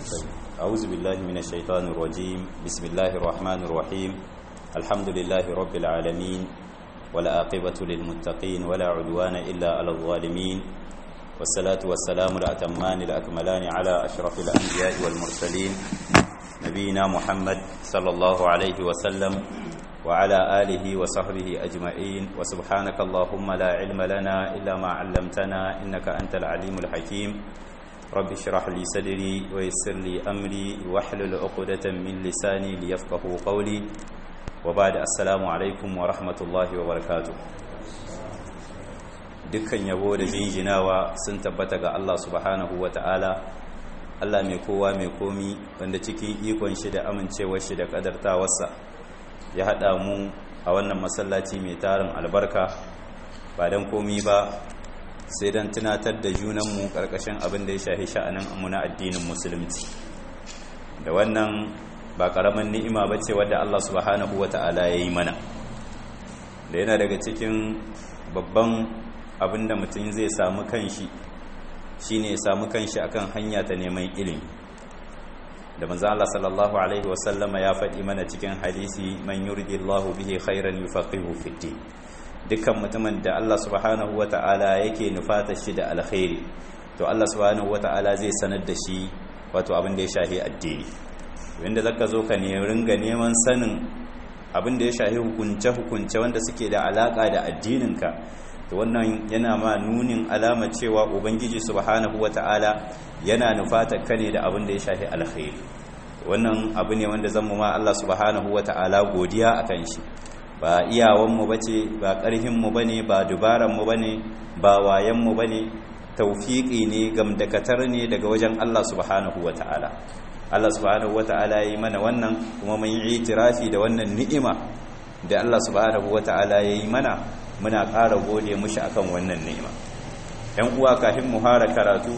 طيب. أعوذ بالله من الشيطان الرجيم بسم الله الرحمن الرحيم الحمد لله رب العالمين ولا عاقبة للمتقين ولا عدوان إلا على الظالمين والصلاة والسلام الأتمان الأكملان على أشرف الأنبياء والمرسلين نبينا محمد صلى الله عليه وسلم وعلى آله وصحبه أجمعين وسبحانك اللهم لا علم لنا إلا ما علمتنا إنك أنت العليم الحكيم رب اشرح لي صدري ويسر لي أمري واحلل عقدة من لساني ليفقه قولي وبعد السلام عليكم ورحمة الله وبركاته dukkan yabo da jinjinawa sun tabbata ga Allah subhanahu wa ta'ala Allah mai kowa mai komi wanda cikin ikon shi da amincewar shi da kadartawarsa ya haɗa mu a wannan masallaci mai tarin albarka ba don komi ba sai don tunatar da junanmu ƙarƙashin abin da ya shahi sha'anin na addinin musulunci da wannan ba ƙaramin ni'ima ba ce wadda Allah subhanahu wa ta'ala ya yi mana da yana daga cikin babban abin da mutum zai samu kanshi shine ya samu kanshi akan hanya ta neman ilimi da manzo Allah sallallahu alaihi wasallama ya faɗi mana cikin hadisi man yuridillahu bihi khairan yufaqihu fid din dukkan mutumin da Allah subhanahu wata'ala yake nufata shi da alkhairi to Allah subhanahu wata'ala zai sanar da shi wato abin da ya shahi addini wanda zaka zo ka ne ringa neman sanin abin da ya shahi hukunce hukunce wanda suke da alaka da addininka to wannan yana ma nunin alama cewa ubangiji subhanahu wata'ala yana nufata ka ne da abin da ya shafi alkhairi wannan abu ne wanda zan mu ma Allah subhanahu wata'ala godiya akan shi ba iyawan mu bace ba karhin mu bane ba dubaran mu bane ba wayan mu bane tawfiki ne gamdakatar ne daga wajen Allah subhanahu wata'ala Allah subhanahu wata'ala yi mana wannan kuma mun yi itirafi da wannan ni'ima da Allah subhanahu wata'ala yayi mana muna ƙara gode mushi akan wannan ni'ima ‘yan uwa kafin mu hara karatu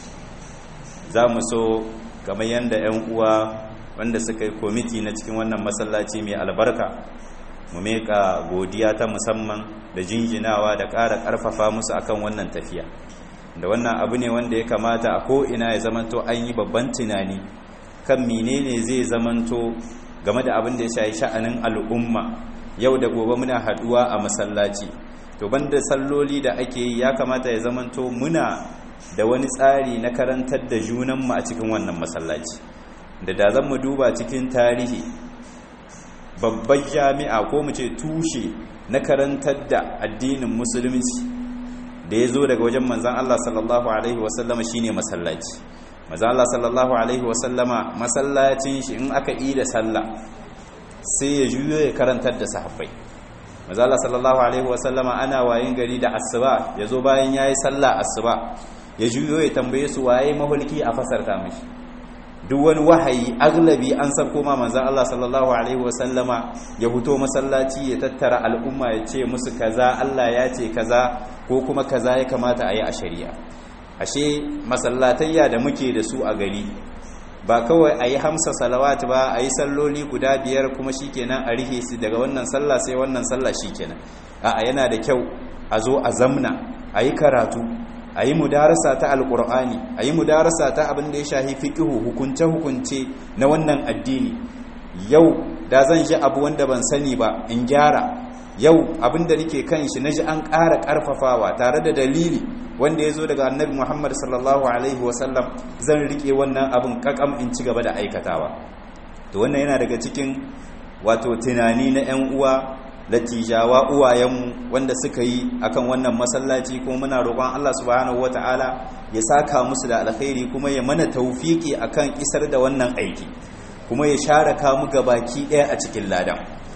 za mu so kamar yadda ‘yan uwa wanda suka yi komiti na cikin wannan masallaci mai albarka mu meka godiya ta musamman da jinjinawa da ƙara ƙarfafa musu akan wannan tafiya da wannan abu ne wanda ya kamata a ko'ina ya zamanto an yi babban tunani kan menene zai zamanto game da abin da ya shayi sha'anin al'umma yau da gobe muna haduwa a masallaci to banda salloli da ake yi ya kamata ya zamanto muna da wani tsari na karantar da junanmu a cikin wannan masallaci da da zan mu duba cikin tarihi babbar jami'a ko mu ce tushe na karantar da addinin musulunci da ya zo daga wajen manzan Allah sallallahu alaihi wasallama shine masallaci manzan Allah sallallahu alaihi wasallama masallacin shi in aka yi da sallah sai ya juyo ya karantar da sahabbai mazala sallallahu alaihi wasallama ana wayin gari da asuba ya zo bayan ya yi sallah asuba ya juyo ya tambaye su waye mahulki a fasarta mashi duk wani wahayi aglabi an san koma manzan Allah sallallahu alaihi wasallama ya fito masallaci ya tattara al'umma ya ce musu kaza Allah ya ce kaza ko kuma kaza ya kamata a yi a shari'a ashe masallatayya da muke da su a gari ba kawai a yi hamsa salawat ba a yi salloli guda biyar kuma shi kenan a rihe su daga wannan sallah sai wannan sallah shi kenan a yana da kyau a zo a zamna a yi karatu a yi mudarasa ta alkur'ani a yi mudarasa ta abin da ya shahi fiƙihu hukunce-hukunce na wannan addini yau da zan shi abu wanda ban sani ba in gyara yau abin da nake kan shi na ji an ƙara ƙarfafawa tare da dalili wanda ya zo daga annabi muhammad sallallahu alaihi wasallam zan rike wannan abin kakam in ci gaba da aikatawa to wannan yana daga cikin wato tunani na 'yan uwa latijawa uwayenmu wanda suka yi akan wannan masallaci kuma muna roƙon allah subhanahu wataala ya saka musu da alkhairi kuma ya mana taufiki akan isar da wannan aiki kuma ya share kamu gabaki ɗaya a cikin ladan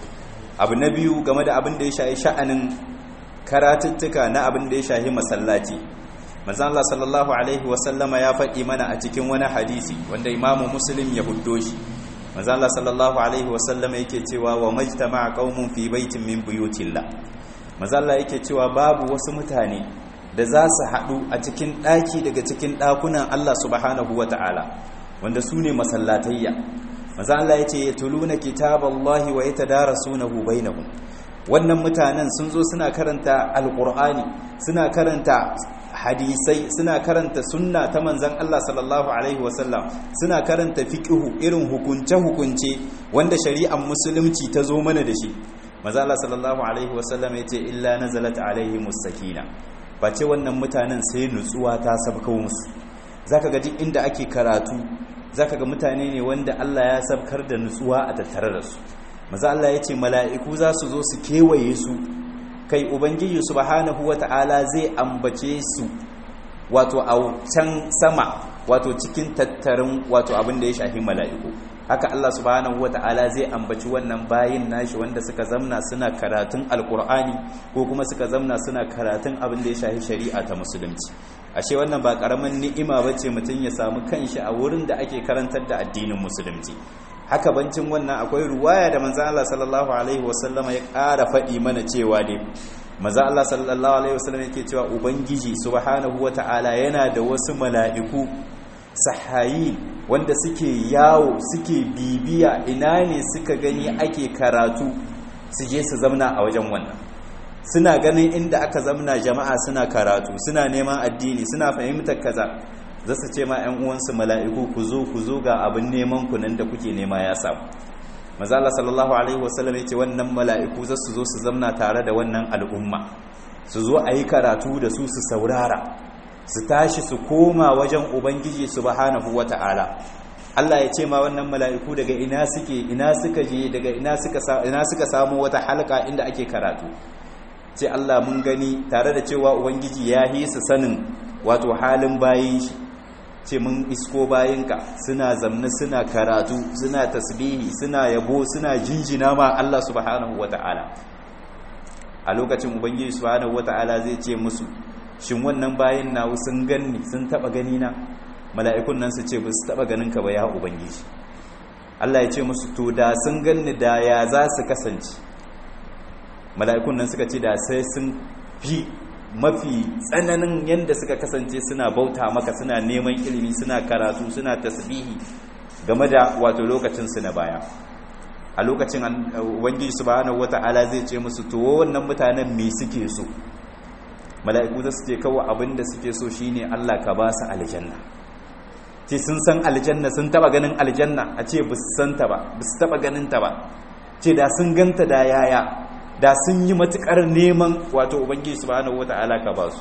abu na biyu game da abin da ya shahi sha'anin karatuttuka na abin da ya shahi masallaci manzan Allah sallallahu alaihi wasallama ya faɗi mana a cikin wani hadisi wanda imamu muslim ya huddo shi manzan Allah sallallahu alaihi wasallama yake cewa wa majtama qaumun fi baitin min buyutillah manzan Allah yake cewa babu wasu mutane da za su haɗu a cikin ɗaki daga cikin ɗakunan Allah subhanahu wata'ala wanda su ne masallatayya manzan Allah ya ce ya tuluna kitaballahi wa yatadarasunahu bainahum wannan mutanen sun zo suna karanta alkur'ani suna karanta hadisai suna karanta sunna ta manzan Allah sallallahu alaihi wasallam suna karanta fiqhu irin hukunce hukunce wanda shari'ar musulunci ta zo mana da shi manzo Allah sallallahu alaihi wasallam yace illa nazalat alaihi musakina face wannan mutanen sai nutsuwa ta sabka musu zaka ga duk inda ake karatu zaka ga mutane ne wanda Allah ya sabkar da nutsuwa a tattare da su manzo Allah yace mala'iku za su zo su kewaye su kai ubangiji subhanahu wata'ala zai ambace su wato a can sama wato cikin tattarin wato abin da ya shafi mala'iku haka Allah subhanahu wata'ala zai ambaci wannan bayin nashi wanda suka zamna suna karatun alkur'ani ko kuma suka zamna suna karatun abin da ya shafi shari'a ta musulunci ashe wannan ba karamin ni'ima bace mutum ya samu kanshi a wurin da ake karantar da addinin musulunci haka bancin wannan akwai ruwaya da manzo Allah sallallahu alaihi wasallama ya ƙara faɗi mana cewa ne manzo Allah sallallahu alaihi wasallam yake cewa ubangiji subhanahu wata'ala yana da wasu mala'iku sahayi wanda suke yawo suke bibiya ina ne suka gani ake karatu su je su zamna a wajen wannan suna ganin inda aka zamna jama'a suna karatu suna neman addini suna fahimtar kaza za su ce ma 'yan uwansu mala'iku ku zo ku zo ga abin neman ku nan da kuke nema ya samu mazala sallallahu alaihi wasallam ya ce wannan mala'iku za su zo su zamna tare da wannan al'umma su zo a yi karatu da su su saurara su tashi su koma wajen ubangiji subhanahu wata'ala Allah ya ce ma wannan mala'iku daga ina suke ina suka je daga ina suka ina suka samu wata halka inda ake karatu ce Allah mun gani tare da cewa ubangiji ya yi su sanin wato halin bayin shi ce mun isko bayinka suna zamna suna karatu suna tasbihi suna yabo suna jinjina ma Allah subhanahu wata'ala a lokacin ubangiji subhanahu wata'ala zai ce musu shin wannan bayin nawo sun ganni sun taba gani na mala'ikun nan su ce ba su taba ganin ka ba ya ubangiji Allah ya ce musu to da sun ganni da ya za su kasance mala'ikun nan suka ce da sai sun fi mafi tsananin yadda suka kasance suna bauta maka suna neman ilimi suna karatu suna tasbihi game da wato lokacinsu na baya a lokacin ubangiji subhanahu wata'ala zai ce musu to wannan mutanen me suke so mala'iku za su ce kawai abin da suke so shine Allah ka ba su aljanna ce sun san aljanna sun taba ganin aljanna a ce ba su san ta ba ba su taba ganin ta ba ce da sun ganta da yaya da sun yi matukar neman wato ubangiji subhanahu wata'ala ka ba su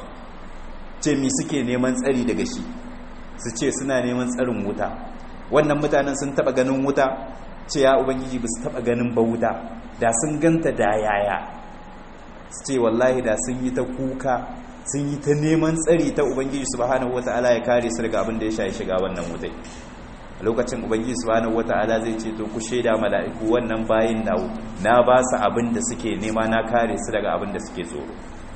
ce mi suke neman tsari daga shi su ce suna neman tsarin wuta wannan mutanen sun taba ganin wuta ce ya ubangiji ba su taba ganin ba wuta da sun ganta da yaya su ce wallahi da sun yi ta kuka sun yi ta neman tsari ta ubangiji subhanahu wata'ala ya kare su daga abin da ya shayi shiga wannan wutai a lokacin ubangiji subhanahu wata'ala zai ce to ku shaida mala'iku wannan bayin nawo na ba su abin da suke nema na kare su daga abin da suke tsoro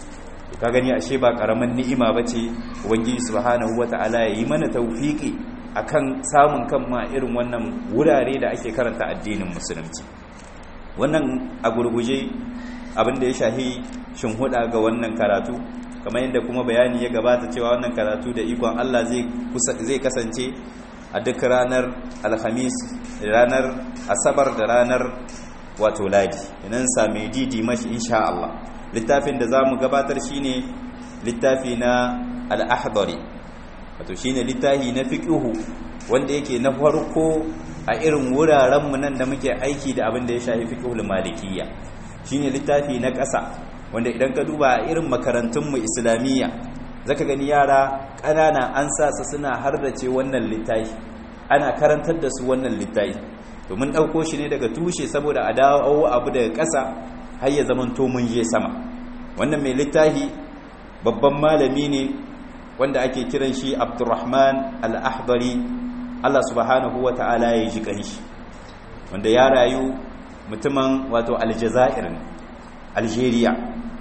ka gani ashe ba karaman ni'ima bace ubangiji subhanahu wata'ala ya yi mana tawfiki akan samun kan ma irin wannan wurare da ake karanta addinin musulunci wannan a gurguje abin da ya shahi shinhuda ga wannan karatu kamar yadda kuma bayani ya gabata cewa wannan karatu da ikon Allah zai kasance a duk ranar alhamis ranar asabar da ranar wato ladi inan sami didi mashi insha Allah littafin da za mu gabatar shine littafi na al'ahdari wato shine littafi na fiqhu wanda yake na farko a irin wurarenmu nan da muke aiki da abin da ya shafi fiqhul malikiyya shine littafi na ƙasa wanda idan ka duba irin makarantunmu islamiyya zaka gani yara ƙanana an sa su suna hardace wannan littafi ana karantar da su wannan littafi domin ɗauko shi ne daga tushe saboda a dawo abu daga ƙasa har ya zama to mun je sama wannan mai littafi babban malami ne wanda ake kiran shi abdurrahman al-ahdari Allah subhanahu wa ta'ala ya ji kanshi wanda ya rayu mutumin wato aljazair ne algeria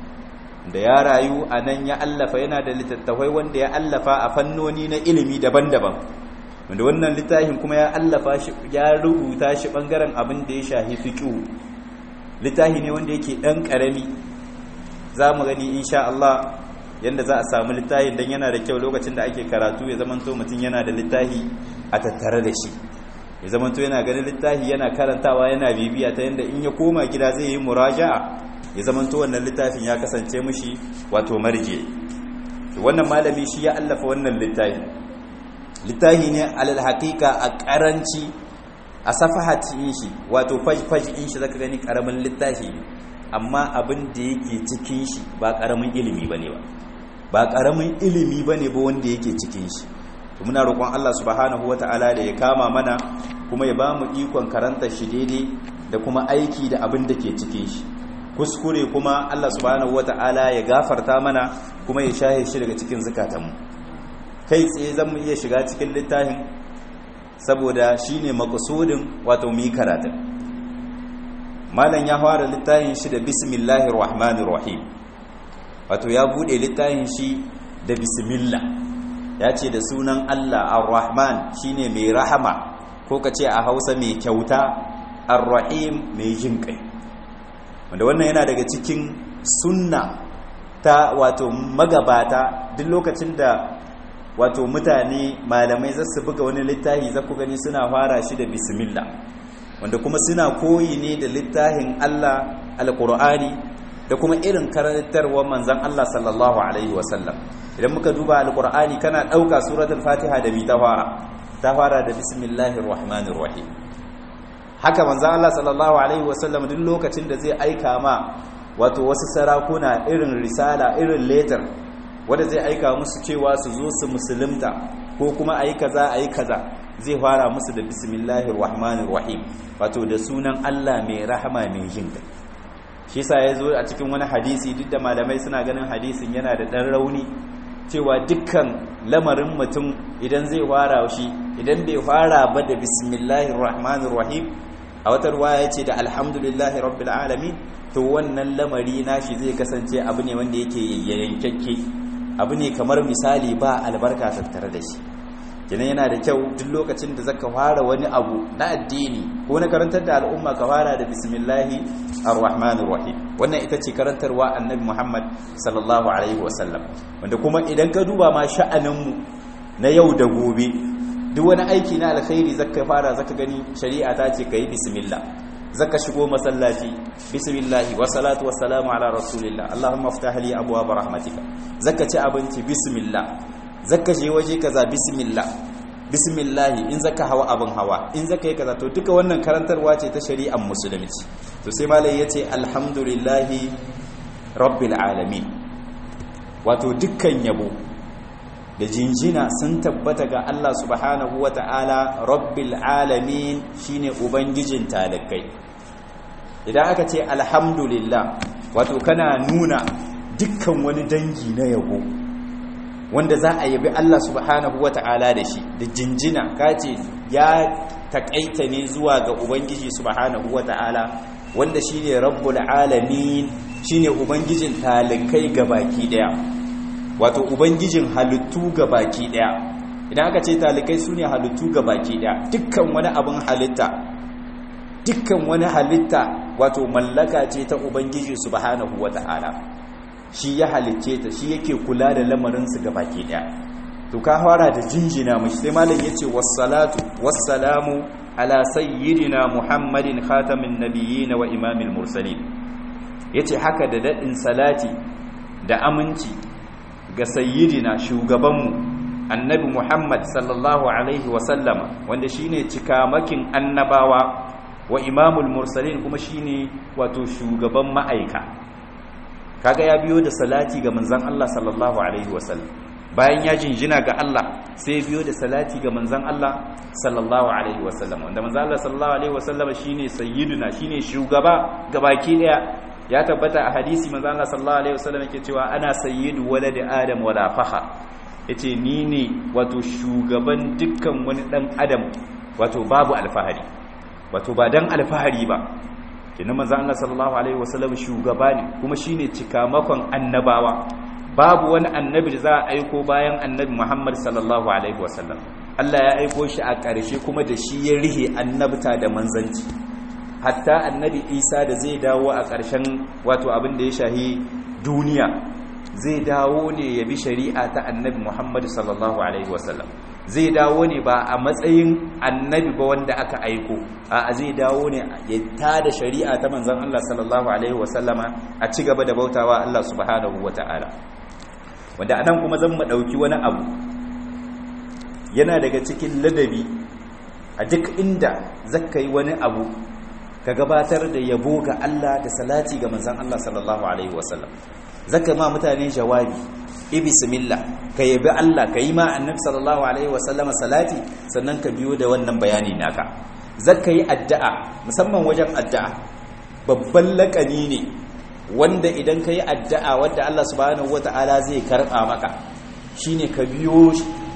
da ya rayu a nan ya allafa yana da littattafai wanda ya allafa a fannoni na ilimi daban-daban wanda wannan littafin kuma ya allafa shi ya rubuta shi bangaren abin da ya shahi fiqhu littafi ne wanda yake dan karami za mu gani insha Allah yanda za a samu littafin dan yana da kyau lokacin da ake karatu ya zamanto mutum yana da littafi a tattare da shi ya zamanto yana ganin littafi yana karantawa yana bibiya ta yanda in ya koma gida zai yi muraja'a ya zamanto wannan littafin ya kasance mushi wato marje wannan malami shi ya allafa wannan littafi littafi ne alal haqiqa a karanci a safahatin shi wato faj in shi zaka gani karamin littafi ne amma abin da yake cikin shi ba karamin ilimi bane ba ba karamin ilimi bane ba wanda yake cikin shi to muna roƙon Allah subhanahu wataala da ya kama mana kuma ya bamu ikon karanta shi daidai da kuma aiki da abin da ke cikin shi kuskure kuma Allah subhanahu wataala ya gafarta mana kuma ya shahe shi daga cikin zakatanmu kai tsaye zan mu iya shiga cikin littafin saboda shine maqsudin wato mu yi karatun malam ya fara littafin shi da bismillahir rahmanir rahim wato ya bude littafin shi da bismillah ya ce da sunan Allah ar-rahman shine mai rahama ko ka ce a Hausa mai kyauta ar-rahim mai jin kai wanda wannan yana daga cikin sunna ta wato magabata duk lokacin da wato mutane malamai za su buga wani littafi za ku gani suna fara shi da bismillah wanda kuma suna koyi ne da littafin Allah alkur'ani da kuma irin karantarwar manzan Allah sallallahu alaihi wasallam idan muka duba alkur'ani kana ɗauka suratul fatiha da mi ta fara ta fara da bismillahir rahmanir rahim haka manzan Allah sallallahu alaihi wasallam duk lokacin da zai aika ma wato wasu sarakuna irin risala irin letter wanda zai aika musu cewa su zo su musulunta ko kuma ayi kaza ayi kaza zai fara musu da bismillahir rahmanir rahim wato da sunan Allah mai rahama mai jin kai shi yasa yazo a cikin wani hadisi duk da malamai suna ganin hadisin yana da dan rauni cewa dukkan lamarin mutum idan zai fara shi idan bai fara ba da bismillahir rahmanir rahim a wata ruwaya yace da alhamdulillahi rabbil alamin to wannan lamari nashi zai kasance abu ne wanda yake yankakke abu ne kamar misali ba albarka tattare da shi kenan yana da kyau duk lokacin da zaka fara wani abu na addini ko na karantar da al'umma ka fara da bismillahi arrahmanir rahim wannan ita ce karantarwa annabi Muhammad sallallahu alaihi wasallam wanda kuma idan ka duba ma sha'anin mu na yau da gobe duk wani aiki na alkhairi zaka fara zaka gani shari'a ta ce kai bismillah zaka shigo masallaci bismillahi wa salatu wa salamu ala rasulillah allahumma iftah li abwaab rahmatika zaka ci abinci bismillah zaka je waje kaza bismillah bismillah in zaka hawa abin hawa in zaka yi kaza to duka wannan karantarwa ce ta shari'ar musulunci to sai malai yace alhamdulillahi rabbil alamin wato dukkan yabo da jinjina sun tabbata ga Allah subhanahu wata'ala rabbil alamin shine ubangijin talakai idan aka ce alhamdulillah wato kana nuna dukkan wani dangi na yabo wanda za a yabi Allah subhanahu wata'ala da shi da jinjina kace ya takaita ne zuwa ga ubangiji subhanahu wata'ala wanda shine rabbul alamin shine ubangijin talakai gabaki daya wato ubangijin halittu ga baki daya idan aka ce talikai su ne halittu ga baki daya dukkan wani abin halitta dukkan wani halitta wato mallaka ce ta ubangiji subhanahu wata'ala shi ya halicce ta shi yake kula da lamarinsu ga baki daya to ka fara da jinjina mashi sai malam yace wassalatu wassalamu ala sayyidina muhammadin khatamin nabiyyin wa imamil mursalin yace haka da dadin salati da aminci ga sayyidina shugabanmu annabi Muhammad sallallahu alaihi wasallama wanda shine cikamakin annabawa wa imamul mursalin kuma shine wato shugaban ma'aika kaga ya biyo da salati ga manzon Allah sallallahu alaihi wasallam bayan ya jinjina ga Allah sai biyo da salati ga manzon Allah sallallahu alaihi wasallam wanda manzon Allah sallallahu alaihi wasallama shine sayyiduna shine shugaba gabaki daya ya tabbata a hadisi manzo Allah sallallahu alaihi wasallam yake cewa ana sayyidu waladi adam wala fakhar yace ni ne wato shugaban dukkan wani dan adam wato babu alfahari wato ba dan alfahari ba kina manzo Allah sallallahu alaihi wasallam shugaba ne kuma shine cikamakon annabawa babu wani annabi da za a aiko bayan annabi Muhammad sallallahu alaihi wasallam Allah ya aiko shi a ƙarshe kuma da shi ya rihe annabta da manzanci hatta annabi isa da zai dawo a ƙarshen wato abin da ya shahi duniya zai dawo ne ya bi shari'a ta annabi muhammadu sallallahu alaihi wasallam zai dawo ne ba a matsayin annabi ba wanda aka aiko a zai dawo ne ya tada shari'a ta manzan Allah sallallahu alaihi wasallama a ci gaba da bautawa Allah subhanahu wata'ala wanda anan kuma zan mu dauki wani abu yana daga cikin ladabi a duk inda zaka yi wani abu ka gabatar da yabo ga Allah da salati ga manzon Allah sallallahu alaihi wasallam zaka ma mutane jawabi i bismillah ka yabi Allah ka yi ma annabi sallallahu alaihi wasallama salati sannan ka biyo da wannan bayani naka zaka yi addu'a musamman wajen addu'a babban lakani ne wanda idan ka yi addu'a wadda Allah subhanahu wata'ala zai karɓa maka shine ka biyo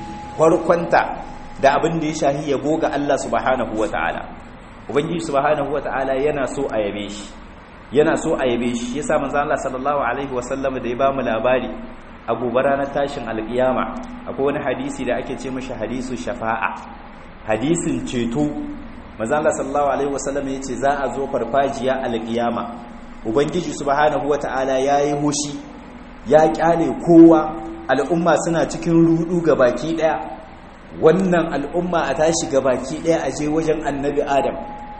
farkonta da abin da ya shahi yabo ga Allah subhanahu wata'ala ubangiji subhanahu wata'ala yana so a yabe shi yana so a yabe shi yasa manzo Allah sallallahu alaihi wasallam da ya ba mu labari a gobe ranar tashin alkiyama akwai wani hadisi da ake ce mashi hadisu shafa'a hadisin ceto manzo Allah sallallahu alaihi wasallam yace za a zo farfajiya alkiyama ubangiji subhanahu wata'ala yayi hushi ya kyale kowa al'umma suna cikin rudu gabaki daya wannan al'umma a tashi gabaki daya a je wajen annabi adam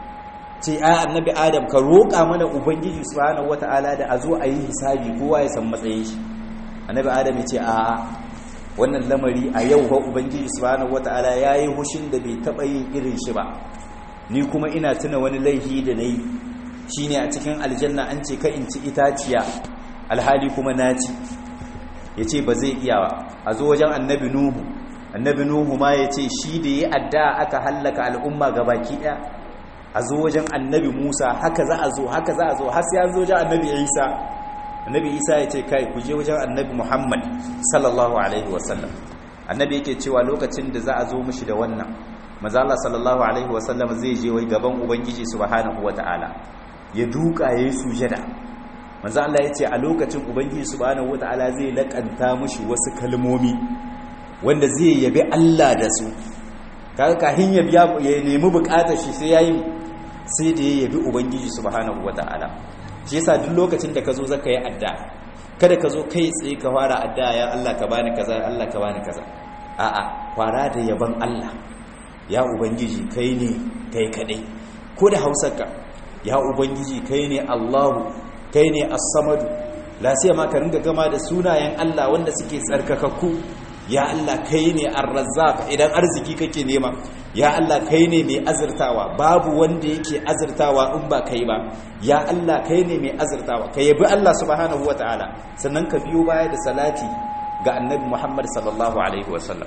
ce a annabi adam ka roƙa mana ubangiji subhanahu wata'ala da a zo a yi hisabi kowa ya san matsayin shi annabi adam ya ce a wannan lamari a yau ba ubangiji subhanahu wata'ala yayi hushin da bai taba yin irin shi ba ni kuma ina tuna wani laifi da nayi shine a cikin aljanna an ce ka in ci itaciya alhali kuma na ci yace ba zai iya ba a zo wajen annabi nuhu annabi nuhu ma yace shi da yi adda aka hallaka al'umma gabaki daya a zo wajen annabi musa haka za a zo haka za a zo har sai an zo wajen annabi isa annabi isa ya ce kai ku je wajen annabi muhammad sallallahu alaihi wasallam annabi yake cewa lokacin da za a zo mishi da wannan maza Allah sallallahu alaihi wasallam zai je wai gaban ubangiji subhanahu wataala ya duka yayi sujada maza Allah ya ce a lokacin ubangiji subhanahu wataala zai lakanta mishi wasu kalmomi wanda zai yabi Allah da su kaga kahin ya biya ya nemi bukatar shi sai yayi sai da ya yabi ubangiji subhanahu wataala shi yasa duk lokacin da ka zo zaka yi adda kada ka zo kai tsaye ka fara adda ya Allah ka bani kaza ya Allah ka bani kaza a'a fara da yaban Allah ya ubangiji kai ne kai kadai ko da hausarka ya ubangiji kai ne Allahu kai ne as-samadu la ma ka ringa gama da sunayen Allah wanda suke tsarkakakku ya Allah kai ne ar-razzaq idan arziki kake nema ya Allah kai ne mai azurtawa babu wanda yake azurtawa in ba kai ba ya Allah kai ne mai azurtawa ka yabi Allah subhanahu wataala sannan ka biyo baya da salati ga annabi Muhammad sallallahu alaihi wasallam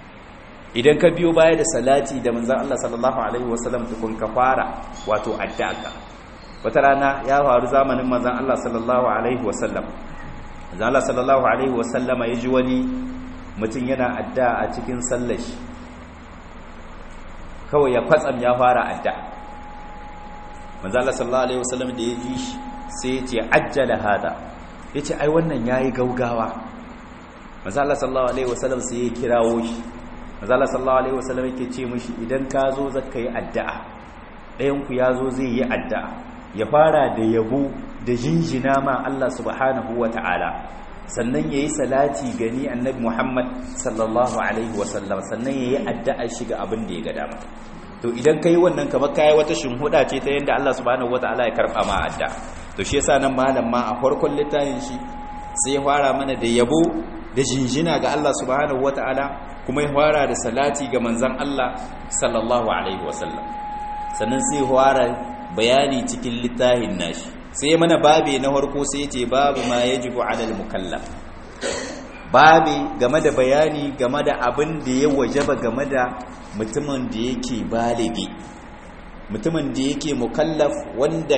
idan ka biyo baya da salati da manzon Allah sallallahu alaihi wasallam tukun ka fara wato addu'a wata rana ya faru zamanin manzon Allah sallallahu alaihi wasallam manzon Allah sallallahu alaihi wasallam ya ji wani mutum yana adda a cikin sallashi kawai ya kwatsam ya fara adda manzala sallallahu alaihi wasallam da ya ji shi sai ya ce ajjala hada ya ce ai wannan ya yi gaugawa manzala sallallahu alaihi wasallam sai ya kirawo shi manzala sallallahu alaihi wasallam yake ce mishi idan ka zo zaka yi addu'a ɗayanku ya zo zai yi addu'a ya fara da yabo da jinjina ma Allah subhanahu wa ta'ala sannan ya yi salati gani annabi Muhammad sallallahu Alaihi wasallam sannan ya yi addu'a shiga abin da ya ga dama to idan ka yi wannan kamar kayi wata shimhuda ce ta yadda Allah subhanahu wa ta'ala ya karɓa ma adda to shi yasa nan malam ma a farkon littafin shi sai ya fara mana da yabo da jinjina ga Allah subhanahu wa ta'ala kuma ya fara da salati ga manzon Allah sallallahu alaihi wasallam sannan sai ya fara bayani cikin littafin nashi sai mana babe na farko sai ce babu ma yajibu alal mukallaf babe game da bayani game da abin da ya wajaba game da mutumin da yake baligi mutumin da yake mukallaf wanda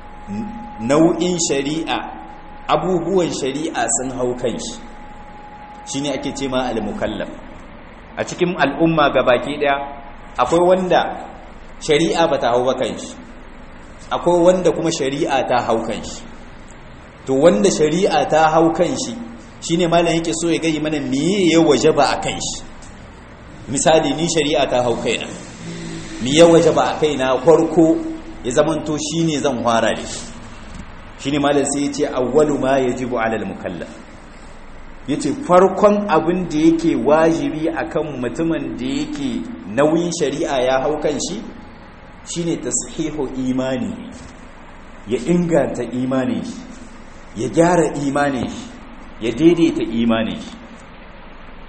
nau'in shari'a abubuwan shari'a sun hau kanshi shine ake ce ma al mukallaf a cikin al'umma gabaki daya akwai wanda shari'a bata hau ba kanshi akwai wanda kuma shari'a ta hau kan shi to wanda shari'a ta hau kan shi shine malam yake so ya gayi mana meye ya wajaba a kan shi misali ni shari'a ta hau kaina me ya wajaba a kaina farko ya zamanto shine zan fara da shi shine malam sai ya ce awwalu ma yajibu alal mukallaf yace farkon abin da yake wajibi akan mutumin da yake nauyin shari'a ya hau kan shi shine tashihu imani ya inganta imani ya gyara imani ya daidaita imani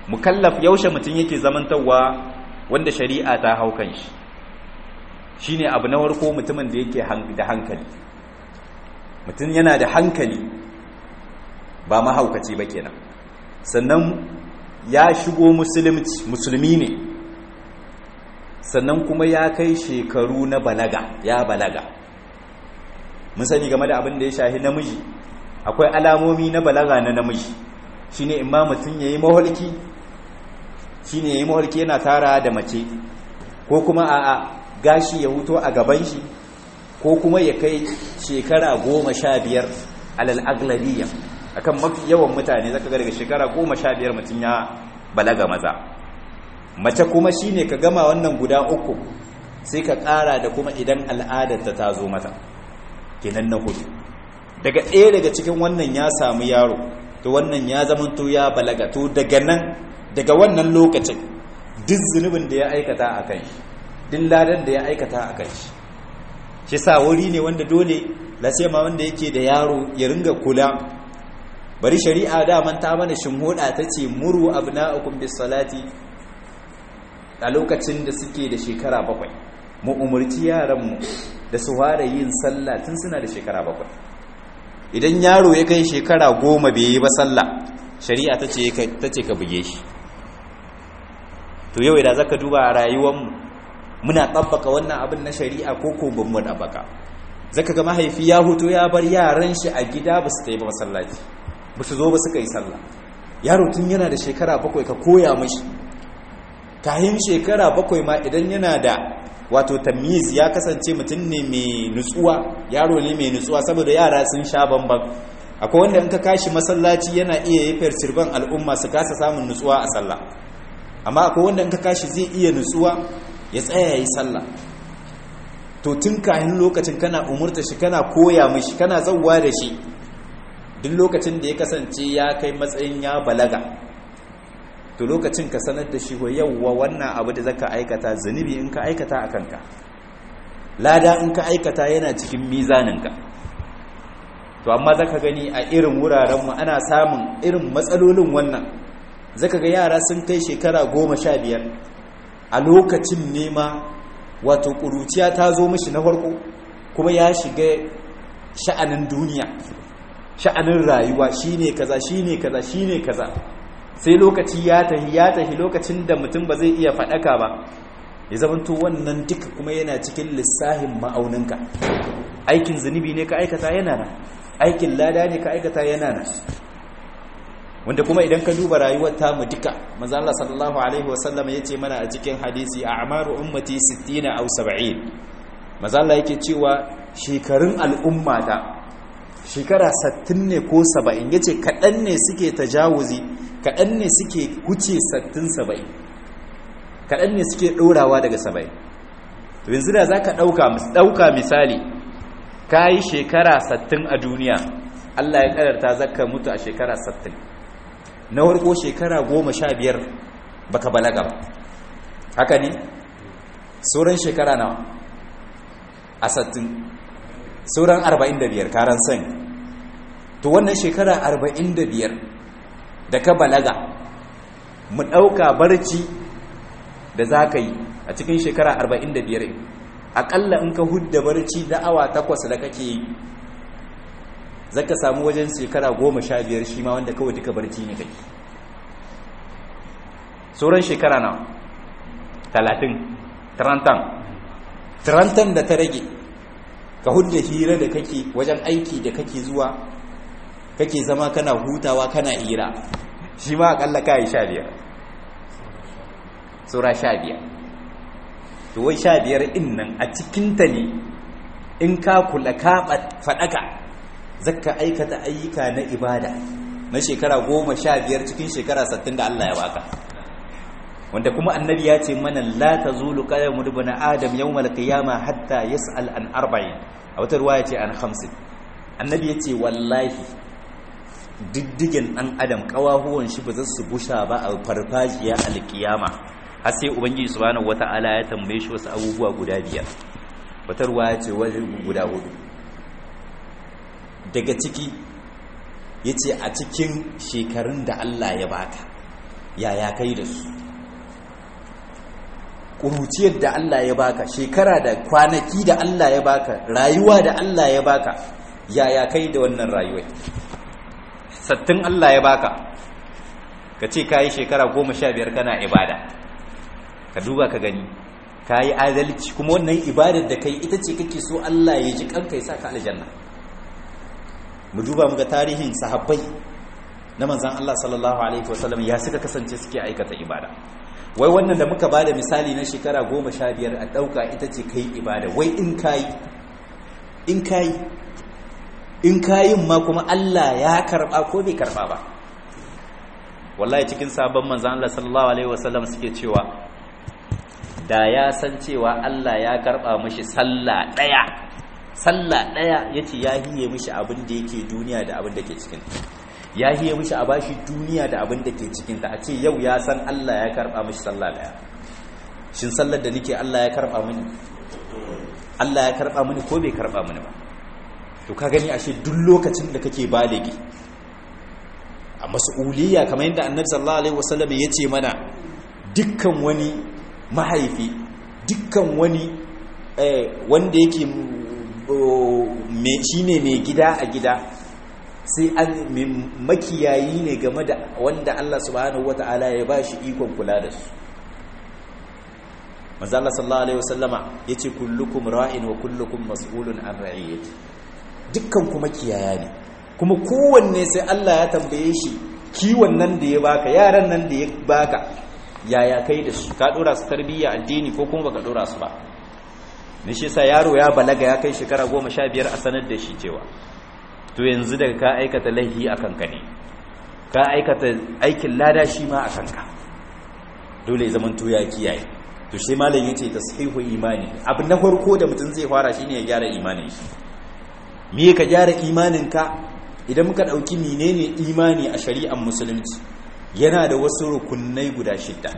mukallaf yaushe mutum yake zamantawa wanda shari'a ta hau kan shi shine abu na farko mutumin da yake da hankali mutum yana da hankali ba mahaukaci ba kenan sannan ya shigo musulmi ne sannan kuma ya kai shekaru na balaga ya balaga mun sani game da abin da ya shahi namiji akwai alamomi na balaga na namiji shine imma mutum yayi maholki shine yayi maholki yana tara da mace ko kuma a'a gashi ya huto a gaban shi ko kuma ya kai shekara goma sha biyar alal aglabiya akan mafi yawan mutane zaka ga daga shekara goma sha biyar mutum ya balaga maza mace kuma shine ka gama wannan guda uku sai ka ƙara da kuma idan al'adarta ta zo mata kenan na hudu daga ɗaya daga cikin wannan ya samu yaro to wannan ya zamanto ya balaga to daga nan daga wannan lokacin duk zunubin da ya aikata a kan shi duk ladan da ya aikata a kan shi shi sa wuri ne wanda dole lasema wanda yake da yaro ya ringa kula bari shari'a daman ta mana shimhoda ta ce muru abna'ukum bis salati a lokacin da suke da shekara bakwai mu umurci yaranmu da su fara yin sallah tun suna da shekara bakwai idan yaro ya kai shekara goma bai yi ba sallah shari'a ta ce ka buge shi to yau idan zaka duba a rayuwarmu muna tabbaka wannan abin na shari'a ko ko ban mu tabbaka zaka ga mahaifi ya huto ya bar yaran shi a gida ba su tayi ba masallaci ba su zo ba suka yi sallah yaro tun yana da shekara bakwai ka koya mashi kayan shekara bakwai ma idan yana da wato tamiz ya kasance mutum ne mai nutsuwa yaro ne mai nutsuwa saboda yara sun sha bamban akwai wanda in ka kashi masallaci yana iya yi fircirban al'umma su kasa samun nutsuwa a sallah amma akwai wanda in ka kashi zai iya nutsuwa ya tsaya yi sallah to tun kayan lokacin kana umurta shi kana koya mishi kana zauwa da shi duk lokacin da ya kasance ya kai matsayin ya balaga to lokacin ka sanar da shi wa yawwa wannan abu da zaka aikata zunubi in ka aikata a kanka lada in ka aikata yana cikin mizaninka to amma zaka gani a irin wurarenmu ana samun irin matsalolin wannan zaka ga yara sun kai shekara goma sha biyar a lokacin nema wato ƙuruciya ta zo mishi na farko kuma ya shiga sha'anin duniya sha'anin rayuwa shine kaza shine kaza shine kaza sai lokaci ya tahi ya tahi lokacin da mutum ba zai iya faɗaka ba ya zamanto wannan duka kuma yana cikin lissahin ma'auninka aikin zunubi ne ka aikata yana nan aikin lada ne ka aikata yana nan wanda kuma idan ka duba rayuwar tamu duka manzo Allah sallallahu alaihi wasallam yace mana a cikin hadisi a'maru ummati 60 aw 70 manzo Allah yake cewa shekarun al'umma da shekara 60 ne ko 70 yace kadan ne suke tajawuzi kadan ne suke huce 60 70 kadan ne suke dorawa daga 70 to yanzu da zaka dauka dauka misali kai shekara 60 a duniya Allah ya kadarta zaka mutu a shekara 60 na warko shekara goma sha biyar baka balaga ba haka ne sauran shekara nawa a sattin sauran arba'in da biyar karan san to wannan shekara arba'in da biyar da ka balaga mu ɗauka barci da za ka yi a cikin shekara arba'in da biyar aƙalla in ka hudda barci da awa takwas da kake yi zaka samu wajen shekara goma sha biyar shi ma wanda kawai duka barci ne kai sauran shekara na talatin tarantan tarantan da ta rage ka hudda hira da kake wajen aiki da kake zuwa kake zama kana hutawa kana hira shi ma akalla ka yi sha biyar saura sha biyar to wai sha biyar in nan a cikinta ne in ka kula ka faɗaka zakka aikata ayyuka na ibada na shekara goma sha biyar cikin shekara sattin da Allah ya baka wanda kuma annabi ya ce mana la tazulu qadamu ibn adam yawmal qiyama hatta yas'al an arba'in a wata ruwaya ce an khamsin annabi ya ce wallahi diddigen dan adam kawahuwan shi ba za su busha ba a farfajiya alkiyama har sai ubangiji subhanahu wataala ya tambaye shi wasu abubuwa guda biyar wata ruwaya ce wajen guda hudu daga ciki ya ce a cikin shekarun da Allah ya baka yaya kai da su ƙuruciyar da Allah ya baka shekara da kwanaki da Allah ya baka rayuwa da Allah ya baka yaya kai da wannan rayuwai sattin Allah ya baka ka ce ka yi shekara goma sha biyar kana ibada ka duba ka gani ka yi adalci kuma wannan ibadar da kai ita ce kake so Allah ya ji kanka ya sa ka aljanna mu duba mu ga tarihin sahabbai na manzan Allah sallallahu alaihi wasallam ya suka kasance suke aikata ibada wai wannan da muka bada misali na shekara goma sha biyar a ɗauka ita ce kai ibada wai in kayi in kayi in kayin ma kuma Allah ya karɓa ko bai karɓa ba wallahi cikin sabon manzan Allah sallallahu alaihi wasallam suke cewa da ya san cewa Allah ya karɓa mishi sallah ɗaya sallah ɗaya yace ya hiye mishi abin da yake duniya da abin da ke cikin ya hiye mishi a bashi duniya da abin da ke cikinta a ce yau ya san Allah ya karɓa mishi sallah ɗaya shin sallar da nake Allah ya karɓa mini Allah ya karɓa mini ko bai karɓa mini ba to ka gani ashe duk lokacin da kake baligi a mas'uliyya kamar yadda annabi sallallahu alaihi wasallam ya ce mana dukkan wani mahaifi dukkan wani wanda yake shine mai gida a gida sai an makiyayi ne game da wanda Allah subhanahu wata'ala ya bashi ikon kula da su manzo Allah sallallahu alaihi wasallama yace kullukum ra'in wa kullukum mas'ulun an ra'iyati dukkan kuma kiyaya ne kuma kowanne sai Allah ya tambaye shi kiwon nan da ya baka yaran nan da ya baka yaya kai da su ka dora su tarbiyya addini ko kuma baka dora su ba ne shi yasa yaro ya balaga ya kai shekara 15 a sanar da shi cewa to yanzu daga ka aikata laihi a kanka ne ka aikata aikin lada shi ma a kanka dole zaman to ya kiyaye to shi malam yace tashihu imani abu na farko da mutum zai fara shine ya gyara imanin shi me ka gyara imanin ka idan muka dauki menene imani a shari'ar musulunci yana da wasu rukunai guda shidda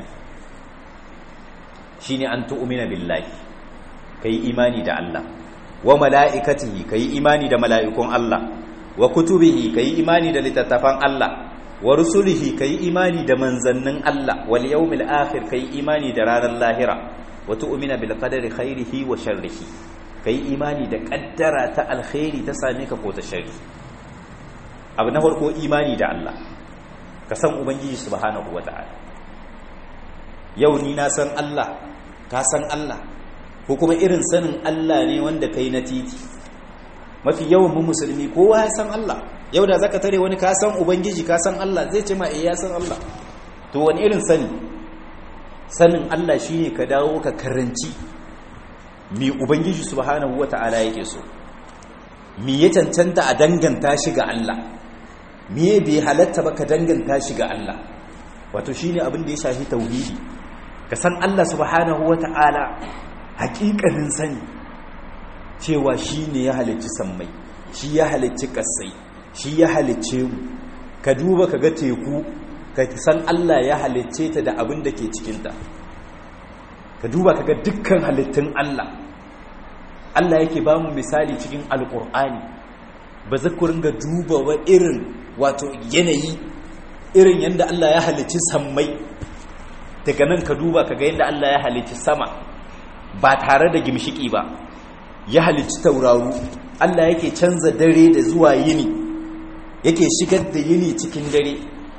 shine an tu'mina billahi kai imani da Allah wa mala'ikatihi kai imani da mala'ikun Allah wa kutubihi kai imani da littattafan Allah wa rusulihi kai imani da manzannin Allah wal yawmil akhir kai imani da ranar lahira wa tu'mina bil qadari khairihi wa sharrihi kai imani da kaddara ta alkhairi ta same ka ko ta sharri abu na farko imani da Allah ka san ubangiji subhanahu wata'ala yau ni na san Allah ka san Allah ko kuma irin sanin Allah ne wanda kai na titi mafi yawan mu musulmi kowa ya san Allah yau da zaka tare wani ka san ubangiji ka san Allah zai ce ma eh ya san Allah to wani irin sani sanin Allah shine ka dawo ka karanci mi ubangiji subhanahu wataala yake so mi ya cancanta a danganta shi ga Allah me bai halatta ba ka danganta shi ga Allah wato shine abin da ya shafi tauhidi ka san Allah subhanahu wataala hakikanin sani cewa shi ne ya halicci sammai shi ya halicci kasai shi ya halicce mu ka duba ka ga teku ka san Allah ya halicce ta da abin da ke cikinta ka duba ka ga dukkan halittun Allah Allah yake ba mu misali cikin alƙur'ani ba za ku ringa duba wa irin wato yanayi irin yadda Allah ya halicci sammai daga nan ka duba ka ga yadda Allah ya halicci sama ba tare da gimshiki ba ya halicci tauraru Allah yake canza dare da zuwa yini yake shigar da yini cikin dare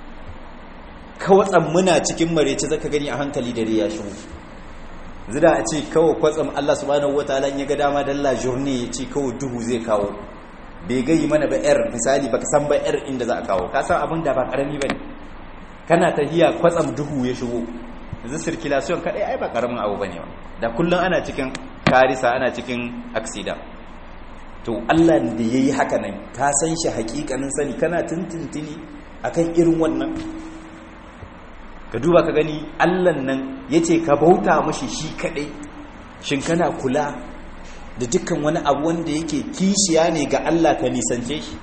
kawatsan muna cikin marece zaka gani a hankali dare ya shigo zida a ce kawai kwatsam Allah subhanahu wataala ya ga dama dalla journey ya ce kawai duhu zai kawo bai gayi mana ba yar misali baka san ba yar inda za a kawo ka san abin da ba karami bane kana tahiya kwatsam duhu ya shigo yanzu circulation kadai ai ba karamin abu bane ba da kullun ana cikin karisa ana cikin accident to Allah da yayi haka nan ka san shi hakikanin sani kana tuntuntuni akan irin wannan ka duba ka gani Allah nan yace ka bauta mashi shi kadai shin kana kula da dukkan wani abu wanda yake kishiya ne ga Allah ka nisance shi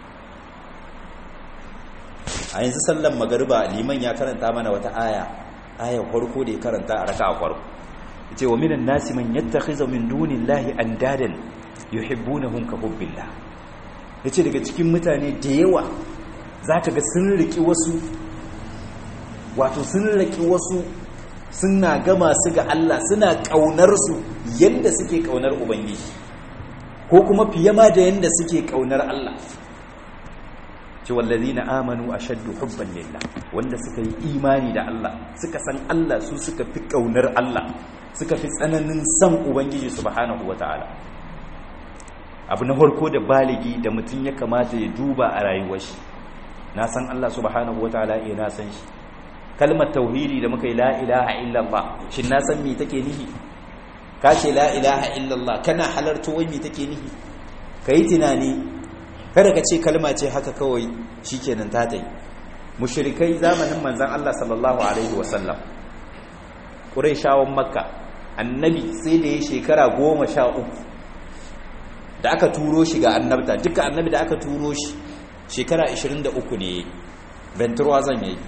a yanzu sallan magariba liman ya karanta mana wata aya ayar farko da ya karanta a raka a farko yace wa minan nasi man yattakhiza min dunillahi andadan yuhibbunahum ka hubbillah yace daga cikin mutane da yawa zaka ga sun riki wasu wato sun raki wasu suna gama su ga Allah suna kaunar su yanda suke kaunar ubangiji ko kuma fiye ma da yanda suke kaunar Allah ce wallazina amanu ashaddu hubban lillah wanda suka yi imani da Allah suka san Allah su suka fi kaunar Allah suka fi tsananin san ubangiji subhanahu wataala abu na farko da baligi da mutum ya kamata ya duba a rayuwar shi na san Allah subhanahu wataala eh na san shi kalmar tauhidi da muka yi la ilaha illallah shin na san me take nihi ka ce la ilaha illallah kana halarta wai me take nihi kai tunani kada ka ce kalma ce haka kawai shikenan ta tai mushrikai zamanin manzon Allah sallallahu alaihi wasallam quraishawan makka annabi sai da ya shekara goma sha uku da aka turo shi ga annabta duka annabi da aka turo shi shekara 23 ne benturwa zan yi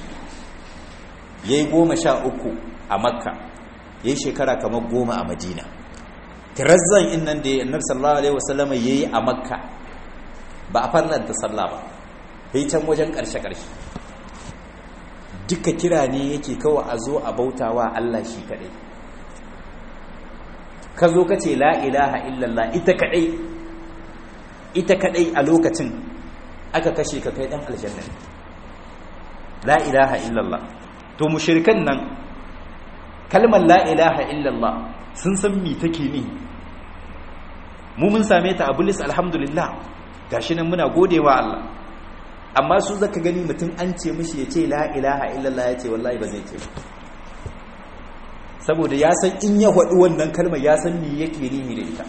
ya yi goma sha uku a makka ya yi shekara kamar goma a madina tirazzan innan da annabi sallallahu alaihi wasallama ya yi a makka ba a farlanta sallah ba ya yi can wajen ƙarshe-ƙarshe duka kira ne yake kawai a zo a bautawa allah shi kaɗai ka zo ka ce la ilaha illallah ita kadai ita kadai a lokacin aka kashe ka kai dan aljanna la ilaha illallah to mushrikan nan kalmar la ilaha illallah sun san me take ni mu mun same ta a bulis alhamdulillah gashi nan muna godewa Allah amma su zaka gani mutum an ce mishi ya ce la ilaha illallah ya ce wallahi ba zai ce ba saboda ya san in ya faɗi wannan kalmar ya san me yake nihi da ita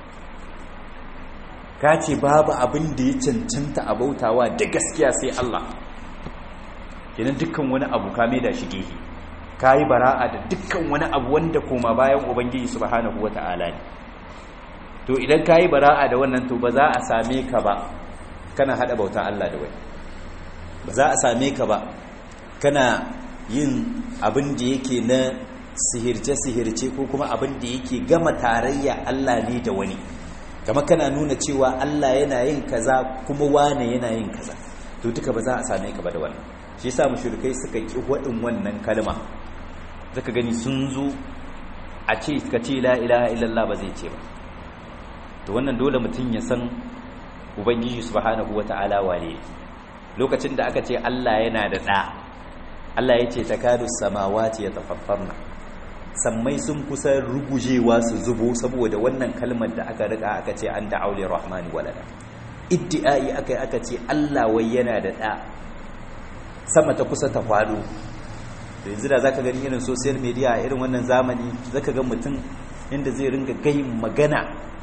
ka ce babu abin da ya cancanta a bautawa da gaskiya sai Allah kenan dukkan wani abu ka mai da shi gehe ka yi bara'a da dukkan wani abu wanda koma bayan ubangiji subhanahu wata'ala ne to idan ka yi bara'a da wannan to ba za a same ka ba kana haɗa bautan Allah da wani ba za a same ka ba kana yin abin da yake na sihirce-sihirce ko kuma abin da yake gama tarayya Allah ne da wani kama kana nuna cewa Allah yana yin kaza kuma wane yana yin kaza to duka ba za a same ka ba da wannan shi yasa mushrikai suka ki wadin wannan kalma zaka gani sun zo a ce ka ce la ilaha illallah ba zai ce ba to wannan dole mutum ya san ubangiji subhanahu wataala wale lokacin da aka ce Allah yana da da Allah ya ce takadu samawati yatafaffarna sammai sun kusa rugujewa su zubo saboda wannan kalmar da aka rika aka ce an da aule rahmani walada iddi'ai aka yi aka ce Allah wai yana da ɗa sama ta kusa ta faɗo da yanzu da zaka gani irin social media a irin wannan zamani zaka ga mutum inda zai ringa gayin magana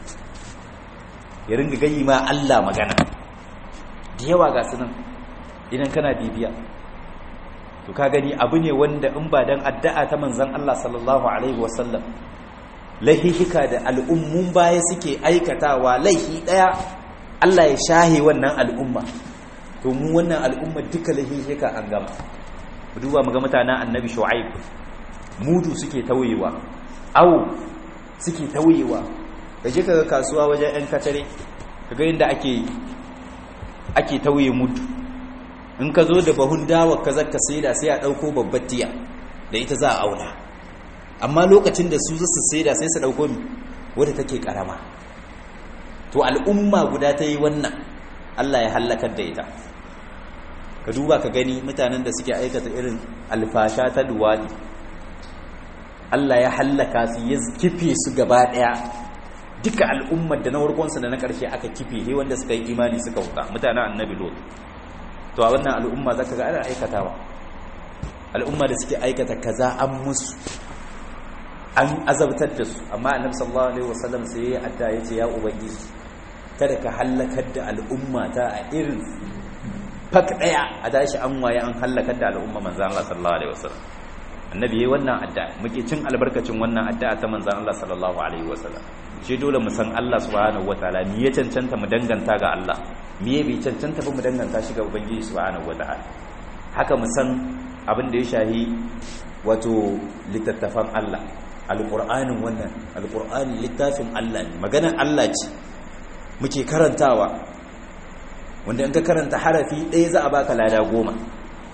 ya ringa gayi ma Allah magana da yawa ga su nan idan kana bibiya to ka gani abu ne wanda in ba dan addu'a ta manzon Allah sallallahu alaihi wasallam lahihika da al'ummun baya suke aikatawa laihi daya Allah ya shahe wannan al'umma to mu wannan al'umma duka lahihika an gama duba mu ga mutanen annabi shu'aib mudu suke tawayewa awu suke tawayewa kaje kaga kasuwa wajen yan kacare kaga inda ake ake tawaye mudu in ka zo da bahun dawa ka zaka saida sai a ɗauko babbar tiya da ita za a auna amma lokacin da su zasu saida sai su ɗauko mi wadda take ƙarama to al'umma guda ta yi wannan Allah ya hallakar da ita ka duba ka gani mutanen da suke aikata irin alfasha ta duwadi Allah ya hallaka su ya kife su gaba ɗaya duka al'ummar da na warkonsa da na ƙarshe aka kife he wanda suka yi imani suka wuta mutanen annabi lot to a wannan al'umma za ka ga ana aikatawa al'umma da suke aikata kaza an musu an azabtar da su amma annabi sallallahu alaihi wasallam sai ya adda ya ce ya ubangiji kada ka halakar da al'umma ta a irin fak daya a tashi an waye an halakar da al'umma manzon Allah sallallahu alaihi wasallam annabi yayi wannan adda muke cin albarkacin wannan adda ta manzon Allah sallallahu alaihi wasallam shi dole mu san Allah subhanahu wataala me ya cancanta mu danganta ga Allah me bai cancanta ba mu danganta shi ga ubangiji subhanahu wataala haka mu san abin da ya shahi wato littattafan Allah alqur'anin wannan alqur'ani littafin Allah ne maganar Allah ce muke karantawa wanda in ka karanta harafi ɗaya za a baka lada goma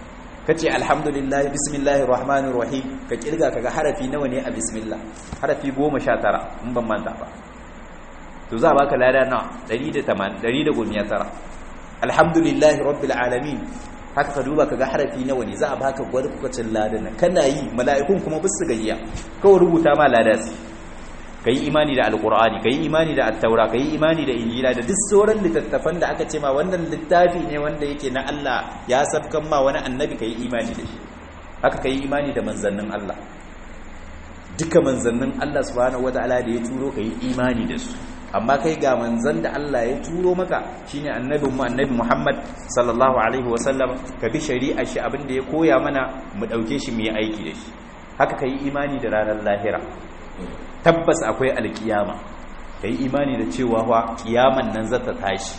kace alhamdulillah bismillahir rahmanir rahim ka kirga kaga harafi nawa ne a bismillah harafi 19 in ban manta ba to za baka lada na 180 119 alhamdulillah rabbil alamin haka ka duba kaga harafi nawa ne za a baka gwarkwacin ladan nan kana yi mala'ikun kuma bisu gayya kawai rubuta ma lada su kai imani da alqur'ani kai imani da at-taura kai imani da injila da duk sauran littattafan da aka ce ma wannan littafi ne wanda yake na Allah ya sabkan ma wani annabi kai imani da shi haka kai imani da manzannin Allah duka manzannin Allah subhanahu wataala da ya turo kai imani da su amma kai ga manzan da Allah ya turo maka shine annabin mu annabi Muhammad sallallahu alaihi wasallam ka bi shari'a shi abin da ya koya mana mu dauke shi mu yi aiki da shi haka kai imani da ranar lahira tabbas akwai alkiyama kai imani da cewa wa kiyaman nan zata tashi